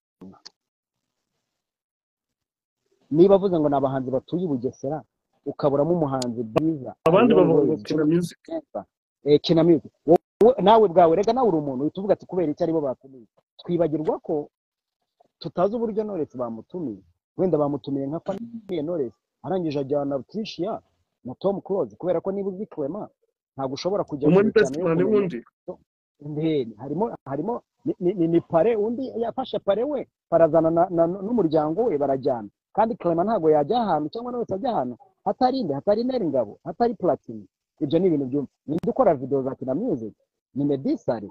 niba avuze ngo ni abahanzi batuye i bugesera ukaburamo umuhanzi bwiza abandi bavuga ngo Always kina music neza eh, kina music Wowe- wowe- nawe bwawe rega nawe uri umuntu uhita uvuga ati kubera icyo aribo batumiye twibagirwa ko tutazi uburyo Knowless bamutumiye wenda bamutumiye nka famiye Knowless arangije ajyana Tricia na Tom Close kubera ko niba uzi Clement ntabwo ushobora kujya umwe kure cyane yo n'investment kumenya wundi Ndeni, harimo harimo ni, ni, ni, ni pare undi yafashe pare we barazana na, na, n'umuryango we barajyana kandi Clement ntabwo yajya ahantu cyangwa nawe ajya ahantu hatari inde hatari Neri Ngabo hatari Platini ibyo ni ibintu byumva ninde ukora video za Kina Music ni Medisari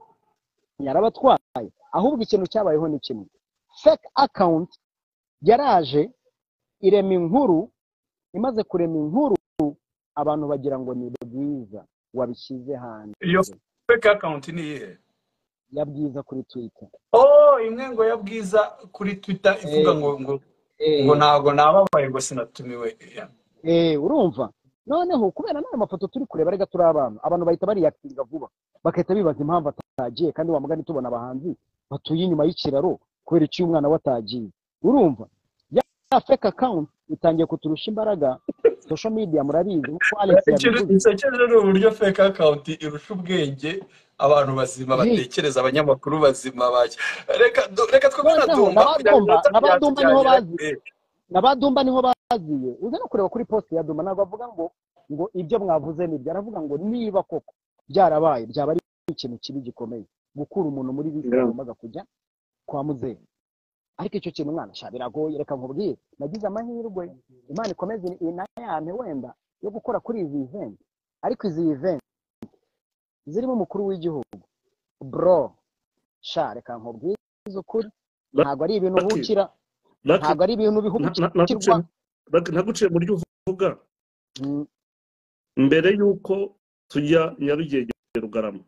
yarabatwaye ahubwo ikintu cyabayeho ni kimwe fake account yaraje irema inkuru imaze kurema inkuru abantu bagira ngo ni bwiza wabishyize hanze iyo fake account ni iyihe ya bwiza kuri Twitter oh imwe ngo ya bwiza kuri twitter ivuga ngo ngo ngo Eh, ntabwo nababaye ngo sinatumiwe Yeah. eh, urumva noneho kubera n'ayo mafoto turi kureba rega turi abantu abantu bahita bariyakinga vuba bagahita bibaza impamvu atagiye kandi wa mugani tubona abahanzi batuye inyuma y'ikiraro kubera icyo umwana we atagiye urumva ya ya fake account itangiye kuturusha imbaraga social media murabizi nk'uko Alex ikintu yabivuze gisekeje ni uburyo fake account irusha ubwenge abantu bazima Ye. batekereza abanyamakuru bazima bajya reka du- reka twe kubona Noneho dumba n'abadumba- iraminota n'abadumba niho byatujyanye bazi- nabadumba niho baziye uze no kureba kuri poste ya dumba ntabwo avuga ngo ngo ibyo mwavuze nibyo aravuga ngo niba koko byarabaye byaba ari ikintu kibi gikomeye gukura umuntu muri bisi Yeah. yagombaga kujya kwa muzehe ariko icyo kintu mwana sha biragoye reka nkubwire nagize amahirwe imana ikomeze inayame wenda yo gukora kuri izi event ariko izi event zirimo umukuru w'igihugu bro sha reka nkubwire ukuri ntabwo ari ibintu Lucky. ubukira Lucky, ntabwo ari ibintu na- bihubukirwa na- naguciye- Lucky, naguciye mu ryo uvuga Mm. mbere y'uko tujya nyarugenge rugarama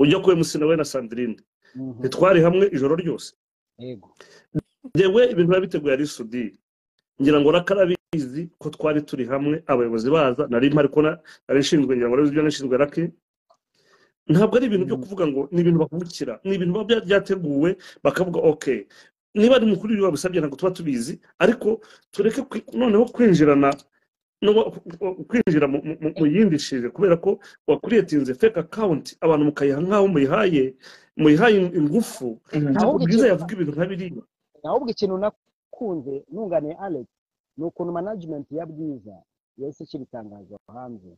ujya ku emusi nawe na sandrine Mhm. ntitwari hamwe ijoro ryose yego njyewe ibintu biba biteguye ari sudiri ngira ngo rakarabizi ko twari turi hamwe abayobozi baza nari mpari ko na- nari nshinzwe ngira ngo nari nzi ibyo nashinzwe rake ntabwo ari ibintu byo kuvuga ngo ni ibintu bavukira ni ibintu biba bya- byateguwe bakavuga ok niba ari mukuru w'igihugu wabisabye ntabwo tuba tubizi ariko tureke kwi- noneho kwinjirana no kwinjira mu mu- mu- mu yindi shije kubera ko wakuriyetinze fake account abantu mukayiha nk'aho muyihaye muyihaye ingufu ahubwo bwiza ikintu yavuga ibintu nk'abiriya ahubwo ikintu nakunze nunganiye alex ni ukuntu management ya bwiza yahise ishyira itangazo hanze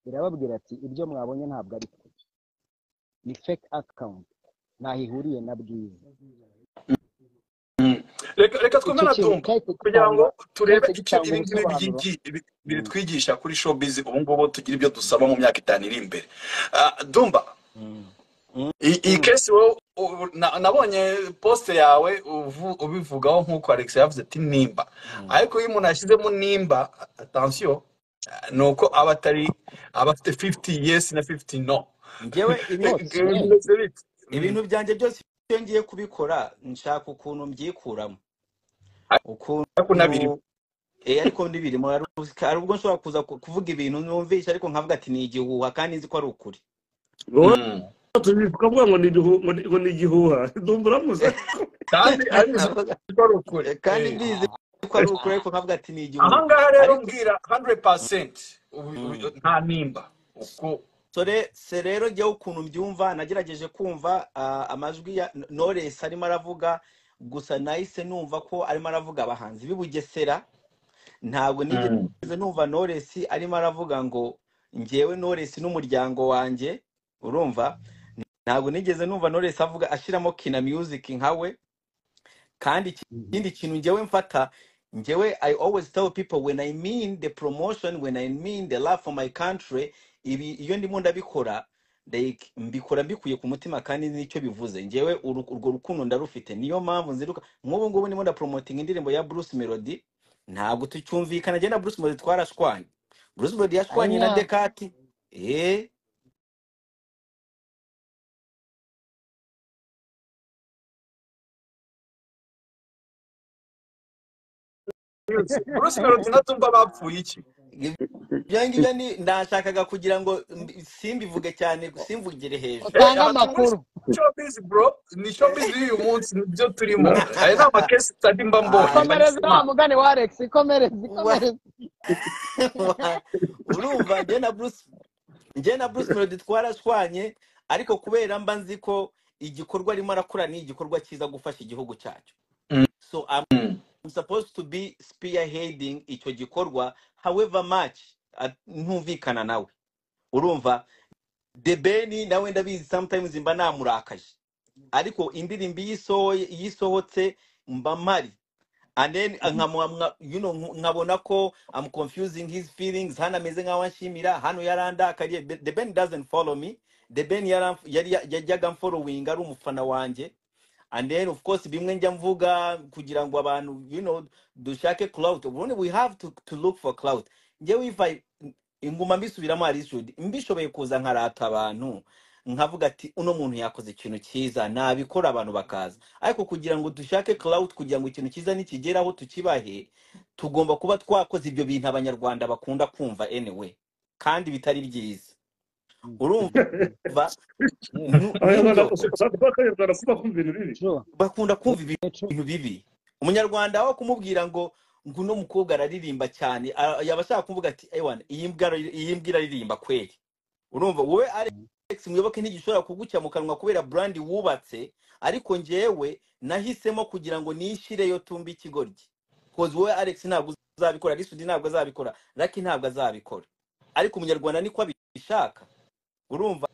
irababwira ati ibyo mwabonye ntabwo ari twe ni fake account ntaho ihuriye na bwiza reka reka twumve na dumba kugira ngo turebe cyose icyo ibi gitanga ngibi ubusobanuro. bigiye- bitwigisha kuri showbiz ubu ngubu tugira ibyo dusaba mu myaka itanu iri imbere Ah, dumba Mm. iyi iyi kesi wowe u- na- nabonye posite yawe uvu- ubivugaho nk'uko alex yavuze ati nimba Mm. ariko iyo umuntu yashyizemo nimba atansiyo ni uko aba atari aba afite 50 yes na 50 no njyewe ibi Rwose, Bimeze bite? ibintu byanjye byose iyo ngiye kubikora nshaka ukuntu mbyikuramo ariko ukuntu nabirimo eh, ariko n'ibirimo hari ubwo hari ubwo nshobora kuza ku- kuvuga ibintu numvisha ariko nkavuga ati ni igihuha kandi nzi ko ari ukuri wowe Mm. tukavuga ngo ni igihu- ngo ni- ngo ni igihuha ndumva uramuze kandi ariko uzi Navuga, ko ari ukuri eh, kandi Eh. mbizi ko ari ukuri ariko nkavuga ati ni igihuha ahangaha rero ariko mbwira 100% ubu- Mm. ubu- nta nimba uko so re- se rero njyewe ukuntu mbyumva nagerageje kumva ah, amajwi ya knowless arimo aravuga gusa nahise numva ko arimo aravuga abahanzi b'i bugesera ntabwo nigeze Mm. numva knowless arimo aravuga ngo njyewe knowless n'umuryango wanjye urumva ntabwo nigeze numva knowless avuga ashyiramo kina music nka we kandi iki- ikindi kintu njyewe mfata njyewe i always tell people when i mean the promotion when i mean the love for my country ibi iyo ndimo ndabikora like mbikora mbikuye ku mutima kandi n'icyo bivuze njyewe uru- urwo rukundo ndarufite niyo mpamvu nziruka nk'ubu ngubu ndimo ndapromotinga indirimbo ya bruce melody ntabwo tucyumvikana njye na bruce melody twarashwanye bruce melody yashwanye na anya dekati eh yose bruce melody na tumba bapfuye iki ibyo ngibyo ni nashakaga kugira ngo mbi- simbivuge cyane simvugire hejuru Eh, utange abatumizi amakuru showbiz bro ni showbiz y'uyu munsi nibyo turimo Na- aya ni amakesi tutari mba mbonye komereza ndagize wa imana mugani wa alex komereza Wa- komereza wa- urumva njye na bruce njye na bruce melody twarashwanye ariko kubera mba nzi ko igikorwa arimo arakora ni igikorwa cyiza gufasha igihugu cyacu so I'm Mm. supposed to be spearheading icyo gikorwa however much ah, ntumvikana nawe urumva the beni nawe ndabizi sometimes mba namurakaje ariko indirimbo iyo isohoye iyo isohotse mba mpari and then nkamuha- nka- you know, nk- nkabona ko I'm confusing his feelings hano ameze nk'aho anshimira hano yarandakariye Be- the Ben doesn't follow me the Ben yaram- yari yajyaga following ari umufana wanjye and then of course bimwe njya mvuga kugira ngo abantu you know dushake clout ubundi we have to, to look for clout njyewe if I inguma mbisubiramo hari issue mbishoboye kuza nkarata abantu nkavuga ati uno muntu yakoze ikintu cyiza nabikora abantu bakaza ariko kugira ngo dushake cloud kugira ngo ikintu cyiza nikigeraho tukibahe tugomba kuba twakoze ibyo bintu abanyarwanda bakunda kumva anyway kandi bitari byiza urumva nu- abanyarwanda nibyo usanga ko abanyarwanda kuba kumva ibintu bibi true bakunda kumva ibi- true ibintu bibi umunyarwanda aho kumubwira ngo ngo uno mukobwa araririmba cyane a- yaba ashaka kuvuga ati ewana iyi mbwa ara- iyi mbwa iraririmba kweli urumva wowe alex muyoboke ntigishobora kugucya mu kanwa kubera brandi wubatse ariko njyewe nahisemo kugira ngo nishireyo tumbe ikigoryi kozi wowe alex ntabwo uzabikora risudi ntabwo azabikora raki ntabwo azabikora ariko umunyarwanda niko abishaka urumva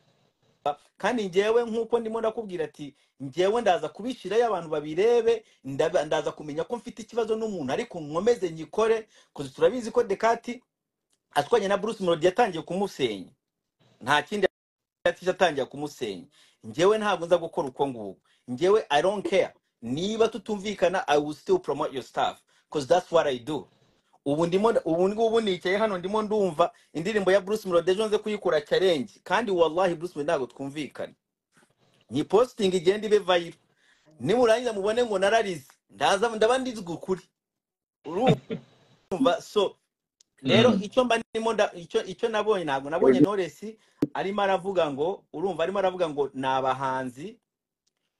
kandi njyewe nk'uko ndimo ndakubwira ati njyewe ndaza kubishyirayo abantu babirebe ndaba- ndaza kumenya ko mfite ikibazo n'umuntu ariko nkomeze nyikore kuko turabizi ko dekati ashwanye na bruce melody yatangiye kumusenya nta kindi yatisha atangira kumusenya njyewe ntabwo nza gukora uko nguko njyewe i don't care niba tutumvikana i will still promote your staff because that's what i do ubu ndimo ubu ngubu nicaye hano ndimo ndumva indirimbo ya bruce melody ejo nze kuyikora challenge kandi wallahi bruce melody ntabwo twumvikana nyipositingi igenda ibe vayiro nimurangiza mubone ngo nararize ndaza ndaba ndizwi ukuri urumva so rero Mm. icyo mba ndimo nda- icyo icyo nabonye ntabwo nabonye noresi arimo aravuga ngo urumva arimo aravuga ngo ni abahanzi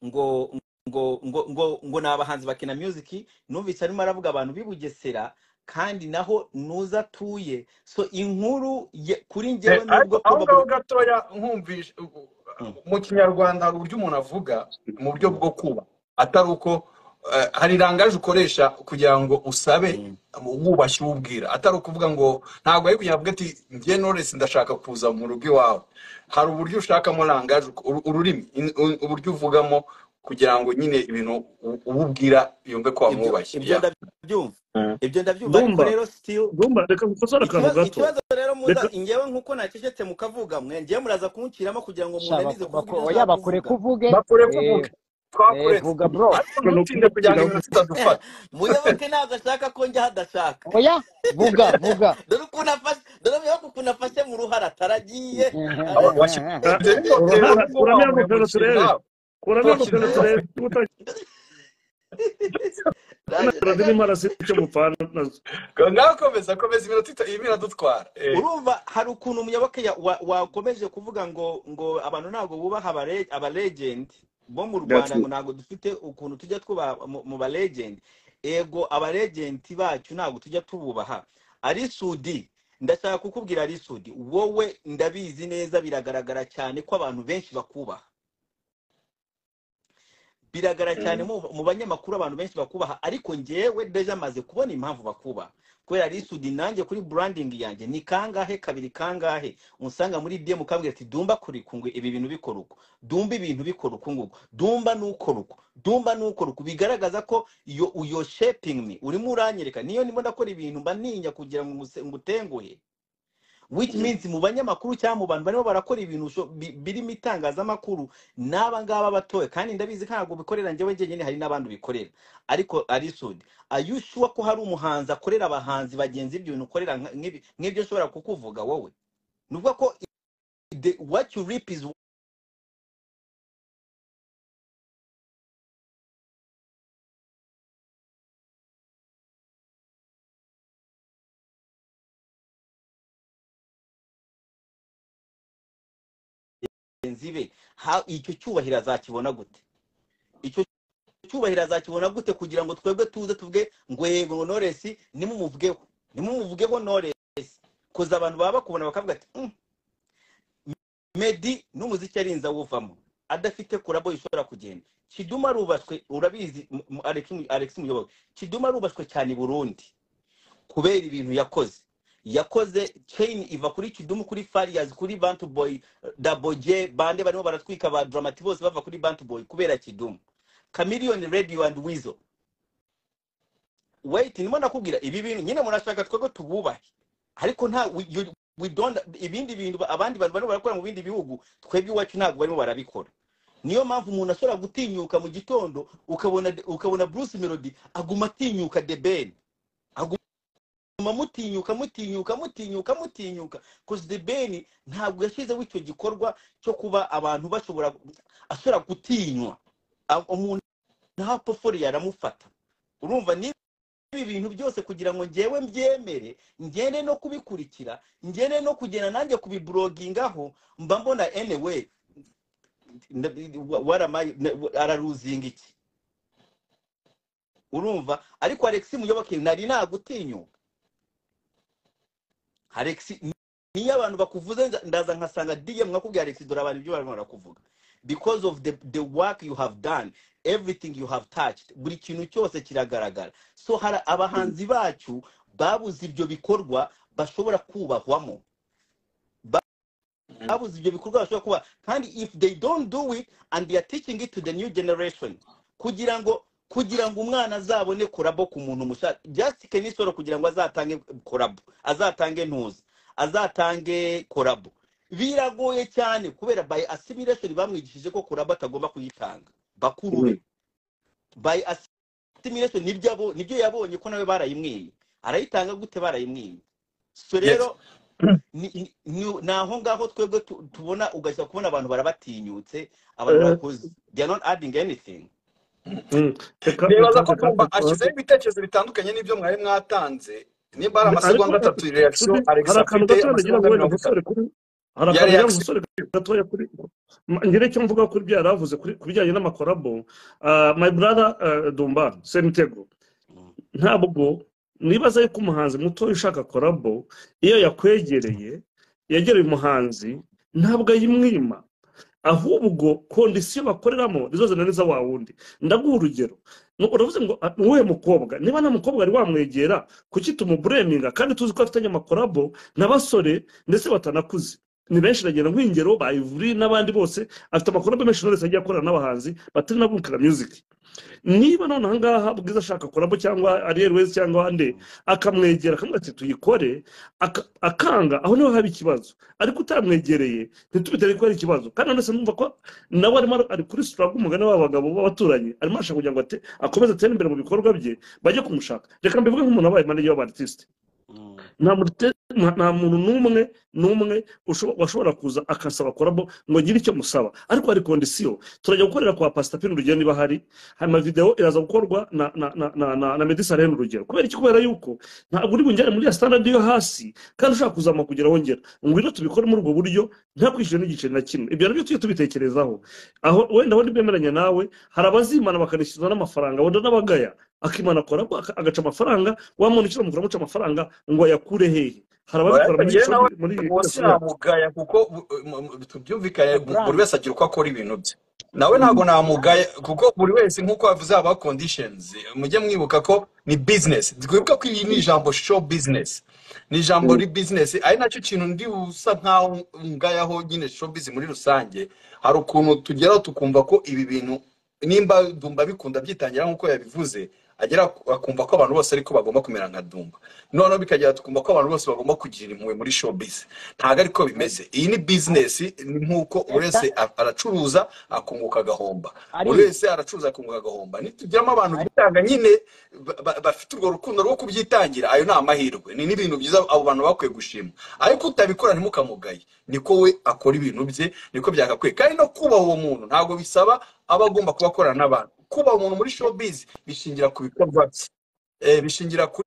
ngo ngo ngo ngo ngo ni abahanzi bakina music numvise arimo aravuga abantu b'i Bugesera kandi naho nuza atuye so inkuru ye- kuri Eh, njyewe ariko nubwo aho ngaho probably gatoya nkumvishe Mm, mu kinyarwanda hari uburyo umuntu avuga mu buryo mm, bwo kuba atari uko eh, hari irangaje ukoresha kugira ngo usabe mm, wubashye uwo ubwira atari ukuvuga ngo ntabwo ari kugira ngo ati njye Knowless ndashaka kuza mu rugo iwawe hari uburyo ushakamo rangaje uko- uru- ururimi in- u- uburyo uvugamo kugira ngo nyine ibintu u- umubwira yumve ko ibyo wamwubashye ibyo ndabyumva Mm. ibyo ndabyumva ariko Dumba. rero still Dumba reka gukosora akantu ikibazo gato ikibazo rero muza Reka- njyewe nkuko nacecetse mukavuga mwe njyewe muraza kunciramo kugira ngo Sha, munanize baku- kuvuga baku- ibyo oya nshaka bakureka kuvuga uvuge bakure eh, kuvuge eh, twakuretse vuga bro ariko ntutinde kugira ngo ibintu bitadufata muyoboke ntabwo ashaka ko njya aho adashaka oya vuga vuga dore ukuntu afashe dore muyoboke ukuntu afashe mu ruhara ataragiye Aba- washi- Ah, ibyo bimutera urubwo wa uruhara kuramo ingofero muyobozi turebe nawe kuramo ingofero twakivuga turebe utagira radiyo Naje- imara since mupfana nazo ngaho komeza komeza iminota ita- iyi biradutwara Eh, urumva hari ukuntu muyoboke ya- wa- wakomeje kuvuga ngo ngo abantu ntabwo bubaha abare- abalegendi bo mu rwanda ngo ntabwo dufite ukuntu tujya twubaha mu mu balegendi ego abalegendi bacu ntabwo tujya tububaha ari sudi ndashaka kukubwira ari sudi wowe ndabizi neza biragaragara cyane ko abantu benshi bakubaha biragara cyane mm, mu mu banyamakuru abantu benshi bakubaha ariko ngewe deja maze kubona impamvu bakubaha kubera risudi nanjye kuri branding yanjye ni kangahe kabiri kangahe unsanga muri DM ukambwira ati dumba kuri kungwe ibi bintu bikora uko dumba ibintu bikora uku nguku dumba nukora uko dumba nukora uko bigaragaza ko yo uyo shaping me urimo uranyereka niyo ndimo ndakora ibintu mba ninya kugira ngo nguse- ngutenguhe which mm. means mu banyamakuru cyangwa mu bantu barimo barakora ibintu usho- bi- birimo itangazamakuru n'aba ngaba batoye kandi ndabizi ko ntabwo bikorera njyewe njyenyine hari n'abandi bikorera ariko arisudi ayushuwa ko hari umuhanzi akorera abahanzi bagenzi ibyo bintu ukorera nka- nk'ibi- nk'ibyo ushobora kukuvuga wowe ni ukuvuga ko i- the, what you reap is bagenzi be Ha- icyo cyubahiro azakibona gute icyo icyubahiro azakibona gute kugira ngo twebwe tuze tuvuge ngo yego noresi nimumuvugeho nimumuvugeho noresi kuza abantu baba bakubona bakavuga ati "Mm, medi n'umuziki arinze awuvamo adafite kurabo ishobora kugenda kiduma arubaswe urabizi M- M- Alex Alex muyoboke kiduma arubaswe cyane i burundi kubera ibintu yakoze yakoze chain iva kuri kidumu kuri farias kuri bantu boy daboje bande barimo baratwika ba dramati bose bava kuri bantu boy kubera kidumu chameleon radio and weasel wait ndimo nakubwira ibi bintu nyine murashaka twebwe tububahe ariko nta we- you- we don't ibindi bintu ba- abandi bantu barimo barakora mu bindi bihugu twebwe iwacu ntabwo barimo barabikora niyo mpamvu umuntu ashobora gutinyuka mu gitondo ukabona ukabona bruce melody aguma atinyuka the ben aguma mutuma mutinyuka mutinyuka mutinyuka mutinyuka cause the ben ntabwo yashyizeho icyo gikorwa cyo kuba abantu bashobora ashobora gutinywa A- umuntu nta pofori yaramufata urumva ni ibi bintu byose kugira ngo ngewe mbyemere ngende no kubikurikira ngende no kugenda nanjye kubiburogingaho mba mbona anyway nda- wa- waramaye na- araruzinga iki urumva ariko alex muyoboke nari nagutinyuka Alex niyo abantu bakuvuze nza- ndaza nkasanga DM nkakubwira Alex dore abantu ibyo barimo barakuvuga because of the the work you have done everything you have touched buri kintu cyose kiragaragara so hari abahanzi bacu babuze ibyo bikorwa bashobora kubahwamo babuze ibyo bikorwa bashobora kuba kandi if they don't do it and they are teaching it to the new generation kugira ngo kugira ngo umwana azabone korabo ku muntu mushya just kenisoro kugira ngo azatange korabo azatange ntuza azatange korabo biragoye cyane kubera by assimilation bamwigishije ko korabo atagomba kuyitanga bakuru be by assimilation nibyo abo- nibyo yabonye ko nawe barayimwiye arayitanga gute barayimwiye so Yes. rero ni ni- ni- ni aho ngaho twebwe tu- tubona ugashyira kubona abantu barabatinyutse abantu Eh, barakoze they are not adding anything mm, reka nibaza reka ko reka dumba dusohoke ashyizeho ibitekerezo bitandukanye n'ibyo mwari mwatanze nimba hari ariko amasegonda atatu reaction sudi alex hari akantu afite gato nagira ngo amasegonda wenda mirongo itatu nkosore kuri hari ya akantu nagira reaction ngo nkosore gatoya kuri Ma- ngire icyo mvuga kuri ibyo yari avuze kuri ku bijyanye n'amakorabo Ah, my brother ah, dumba semitego Mm. ntabwo nibaza yuko umuhanzi muto ushaka korabo iyo yakwegereye yegereye umuhanzi ntabwo ayimwima ahubwo kondisiyo bakoreramo nizo zinaniza wa wundi ndaguha urugero Ni- uravuze ngo "Ah, ni uwuhe mukobwa niba nta mukobwa wari wamwegera kuki tumubureminga kandi tuzi ko afitanye amakorabo n'abasore ndetse batanakuze ni benshi nagira nk'ingero ba Ivry n'abandi bose afite amakuru menshi knowless agiye akorana n'abahanzi batari na Bukira Music niba noneho ahangaha bwiza ashaka kuramo cyangwa Ariel Wese cyangwa ande akamwegera akamubwira ati tuyikore aka- akanga aho niho haba ikibazo ariko utamwegereye ntitubitere ko ari ikibazo kandi ndetse numva ko nawe arimo ari kuri struggle umugani w'abagabo b'abaturanyi arimo arashaka kugira ngo ate- akomeze atere imbere mu bikorwa bye bajye kumushaka reka mbivuge nk'umuntu wabaye manager w'abartiste nta mute- nta- nta muntu n'umwe n'umwe usho- washobora kuza akasaba korabo ngo ngire icyo musaba ariko hari kondisiyo turajya gukorera kwa pasita pini urugero niba hari hanyuma videwo iraza gukorwa na na na na na, na medisa rero urugero kubera iki kubera yuko ntabwo uri bungere muri ya standard yo hasi kandi ushaka kuzamuka kugera wongera ngwino tubikore muri ubwo buryo nta kwishyura n'igiceri na kimwe ibyo nabyo tujye tubitekerezaho aho wenda wenda bemeranya nawe hari abazimana bakanishyuza n'amafaranga wenda n'abagaya akimana korabo aka- agaca amafaranga wamuntu ukira mukora amuca amafaranga ngo ayakure hehe hari ababikora muri Oya, nawe muri munsi yamugaya kuko bu- mu- mu- tubyumvikane bu- buri wese agira uko akora ibintu bye nawe ntabwo namugaya kuko buri wese nk'uko bavuze haba conditions mujye mwibuka ko ni business twibuka ko iyi ni ijambo show business ni ijambo ri business ari nacyo kintu ndi usa nkaho ngayaho nyine show business muri rusange hari ukuntu tugeraho tukumva ko ibi bintu nimba dumba bikunda byitangira nk'uko yabivuze agera akumva ko abantu bose ariko bagomba kumera nka dumba noneho bikagera tukumva ko abantu bose bagomba kugira impuhwe muri showbiz ntabwo ariko bimeze iyi ni bizinesi ni nk'uko buri wese a- aracuruza akunguka agahomba Ari- buri wese aracuruza akunguka agahomba nitugiramo abantu bitanga nyine ba- ba- bafite urwo rukundo rwo kubyitangira ayo ni amahirwe ni n'ibintu byiza abo bantu bakwiye gushima ariko utabikora ntimukamugaye niko we akora ibintu bye niko byagakwiye kandi no kubaha uwo muntu ntabwo bisaba aba agomba kuba akorana n'abantu kubaha umuntu muri showbiz bishingira ku bikorwa bye Eh, bishingira ku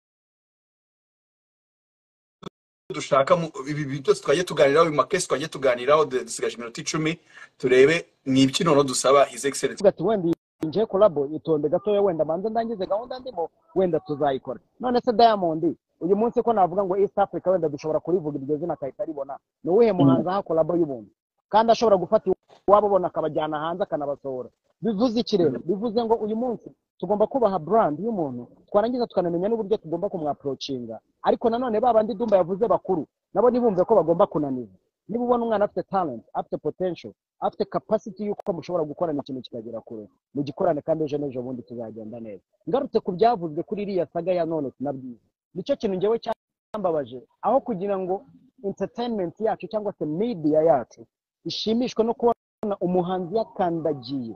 dushaka mu- ibi ibi byose twagiye tuganiraho ibi makesi twagiye tuganiraho du- dusigaje iminota icumi turebe ni ibiki noneho dusaba his excellence ati wenda iyi ngiye kurabo itonde gatoya wenda manze ndangize gahunda ndimo wenda tuzayikora none se diamond uyu munsi ko navuga ngo east africa wenda dushobora kurivuga iryo zina akahita aribona ni uwuhe muhanzi aha kolabo y'ubuntu kandi ashobora gufata iwabo bona akabajyana hanze akanabasohora bivuze iki rero bivuze ngo uyu munsi tugomba kubaha brand y'umuntu twarangiza tukanamenya n'uburyo tugomba kumwaprocinga ariko nanone ba bandi dumba yavuze bakuru nabo ntibumve ko bagomba kunaniza niba ubona umwana afite talent afite potential afite capacity y'uko mushobora gukorana ikintu kikagera kure mugikorane kandi ejo n'ejo bundi tuzagenda neza ngarutse ku byavuzwe kuri iriya saga ya none tunabwiza nicyo kintu ngewe cyambabaje aho kugira ngo entertainment yacu cyangwa se media yacu ishimishwe no kubona umuhanzi yakandagiye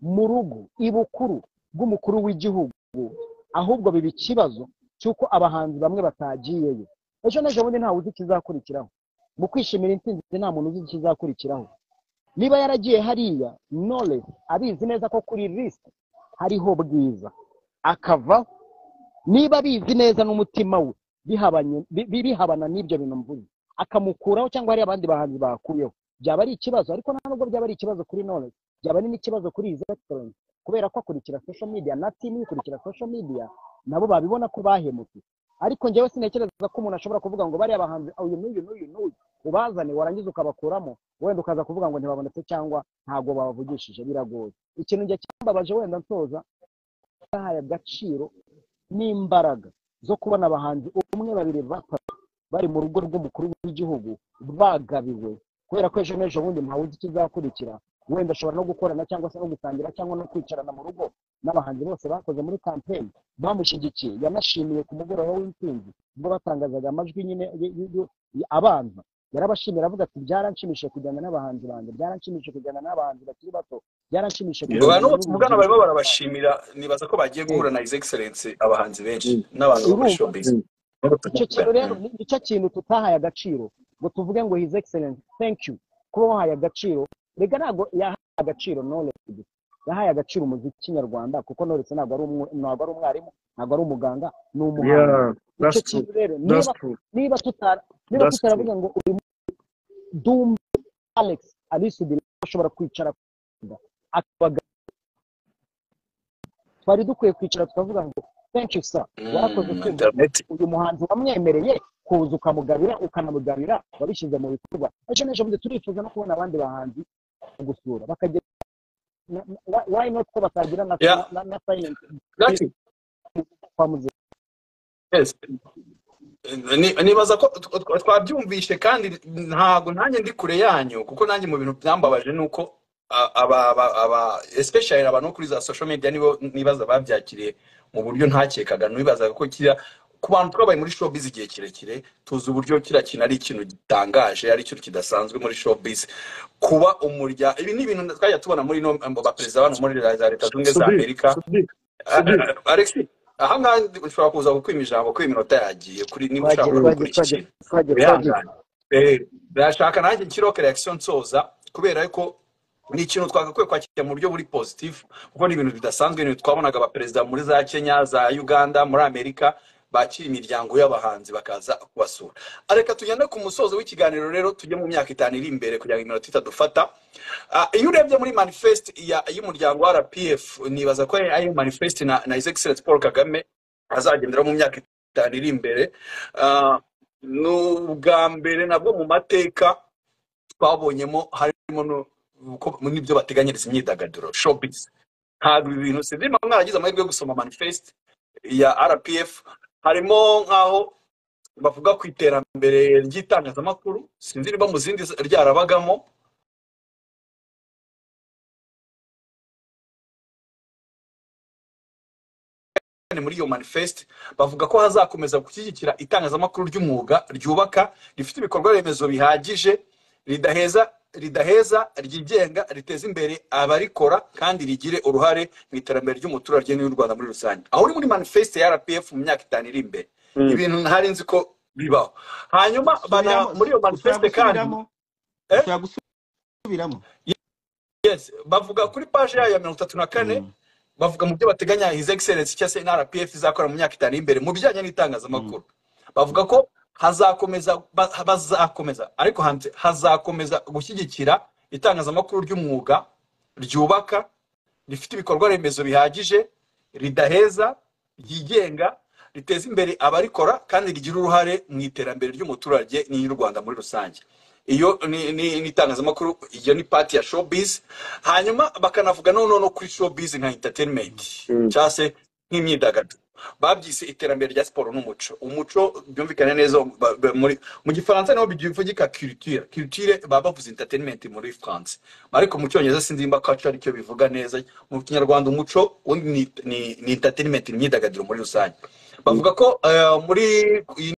mu rugo ibukuru bw'umukuru w'igihugu ahubwo biba ikibazo cy'uko abahanzi bamwe batagiyeyo ejo n'ejo bundi ntawe uzi ikizakurikiraho mu kwishimira intsinzi nta muntu uzi ikizakurikiraho niba yaragiye hariya knowless abizi neza ko kuri lisite hariho bwiza akavaho niba abizi neza n'umutima we bihabanye- bi- bi- bihabana n'ibyo bintu mvuze akamukuraho cyangwa hari abandi bahanzi bakuyeho byaba ari ikibazo ariko nta nubwo byaba ari ikibazo kuri knowless byaba ari n'ikibazo kuri izi excellence kubera ko akurikira social media na timu ikurikira social media nabo babibona ko bahemutse ariko njyewe sintekereza ko umuntu ashobora kuvuga ngo bariya bahanzi uyu n'uyu n'uyu n'uyu ubazane warangiza ukabakuramo wenda ukaza kuvuga ngo ntibabonetse cyangwa ntabwo babavugishije biragoye ikintu njye cyambabaje wenda nsoza bahaye agaciro n'imbaraga zo kubona abahanzi umwe babiri batatu bari mu rugo rw'umukuru w'igihugu bagabiwe kubera ko ejo n'ejo bundi ntawe uzi ikizakurikira wenda ashobora no gukorana cyangwa se no gusangira cyangwa no kwicarana mu rugo n'abahanzi bose bakoze muri kampeyini bamushyigikiye yanashimiye ku mugoroba w'intsinzi ubwo batangazaga amajwi nyine y- y- y- abanza yarabashimira avuga ati byaranshimishije kujyana n'abahanzi banjye byaranshimishije kujyana n'abahanzi bakiri bato byaranshimishije Yeah. abantu kujyana bose mugana barimo n'urubyiruko." barabashimira nibaza ko bagiye guhura na his excellence abahanzi benshi Mm. n'abantu bo muri Urumva? showbiz Mm. Nibo icyo tuvugana. kintu rero Mm. ni ni cyo kintu tutahaye agaciro ngo tuvuge ngo his excellence thank you kuba wahaye agaciro rega ntabwo yahaye agaciro knowledge gusa. yahaye agaciro umuziki nyarwanda kuko knowledge ntabwo ari umwe- ntabwo ari umwarimu ntabwo ari umuganga ni umuhanzi yeah icyo that's true kintu rero that's niba true niba tutara niba that's true tutaravuga ngo uyu dumbe alex alisudi ashobora kwicara akabaga twari dukwiye kwicara tukavuga ngo thank you sir warakoze Mm, twumva internet uyu muhanzi wamwemereye kuza ukamugabira ukanamugabira wabishyize mu bikorwa ejo n'ejo bundi turifuza no kubona abandi bahanzi gusura bakagira na- na- why not ko batagira na Yeah. na- na- na science Gotcha. kwa muzika Yes. Ni- nibaza ko tw- tw- twabyumvishe kandi ntabwo nanjye ndi kure yanyu kuko nanjye mu bintu byambabaje ni uko a- aba aba- aba especially abantu bo kuri za social media nibo nibaza babyakiriye mu buryo ntakekaga nibazaga ko kiriya ku bantu twabaye muri showbiz igihe kirekire tuzi uburyo kiriya kintu ari ikintu gitangaje ari ikintu kidasanzwe muri showbiz kuba umuryango ibi ni ibintu twajya tubona muri no baperezida bano muri za leta zunze ubumwe za Sudi, amerika Sudi, Sudi. Ah, ah, Alex aha ngaha ushobora kuza kukwima ijambo ko iminota yagiye kuri niba ushaka twagiye twagiye gukora iki twagiye kintu twagiye twagiye wihangane Eh, ndashaka nanjye nshyireho reaction nsoza kubera ko ni ikintu twagakwiye kwakira mu buryo buri positive kuko ni ibintu bidasanzwe ni ibintu twabonaga abaperezida muri za kenya za uganda muri amerika bakira imiryango y'abahanzi bakaza kubasura reka tugende ku musozo w'ikiganiro rero tujye mu myaka itanu iri imbere kugira ngo iminota itadufata Ah, iyo urebye muri manifest ya- y'umuryango wa rpf nibaza ko ari manifest na, na his excellence paul kagame azagendera mu myaka itanu iri imbere Ah, ni ubwa mbere nabwo mu mateka twabonyemo harimo no- ko- n'ibyo bateganyiriza imyidagaduro showbiz ntabwo ibi bintu sindima mwaragize amahirwe yo gusoma manifest ya rpf harimo nk'aho bavuga ku iterambere ry'itangazamakuru sinzi niba mu zindi ryarabagamo cyane muri iyo manifest bavuga ko hazakomeza gushyigikira itangazamakuru ry'umwuga ryubaka rifite ibikorwa remezo bihagije ridaheza ridaheza ryigenga riteza imbere abarikora kandi rigire uruhare mu iterambere ry'umuturage n'iy'u rwanda muri rusange aho uri muri manifest ya rpf mu myaka itanu iri imbere Mm. ibintu ntari nzi ko bibaho hanyuma bana Subiramo, muri iyo ushobora manifest kandi gusubiramo Eh? ushobora gusubiramo yes bavuga kuri paji yayo ya mirongo itatu na kane Mm, bavuga mu byo bateganya his excellence cyangwa se rpf izakora mu myaka itanu y'imbere mu bijyanye mm. n'itangazamakuru bavuga ko hazakomeza ba- bazakomeza ariko hanze hazakomeza gushyigikira itangazamakuru ry'umwuga ryubaka rifite ibikorwa remezo bihagije ridaheza ryigenga riteza imbere abarikora kandi rigira uruhare mu iterambere ry'umuturage n'iy'u rwanda muri rusange iyo ni ni- ni itangazamakuru iyo ni pati ya showbiz hanyuma bakanavuga noneho no kuri showbiz nka entertainment Mm. cyangwa se nk'imyidagaduro babyise iterambere rya siporo n'umuco umuco byumvikane neza ba- ba- muri mu gifaransa naho bivugika culture culture baba bavuze entertainment muri france ariko mu cyongereza sinzi nimba culture aricyo bivuga neza mu kinyarwanda umuco ubundi ni ni- ni entertainment ni imyidagaduro muri rusange bavuga ko eh, muri iyi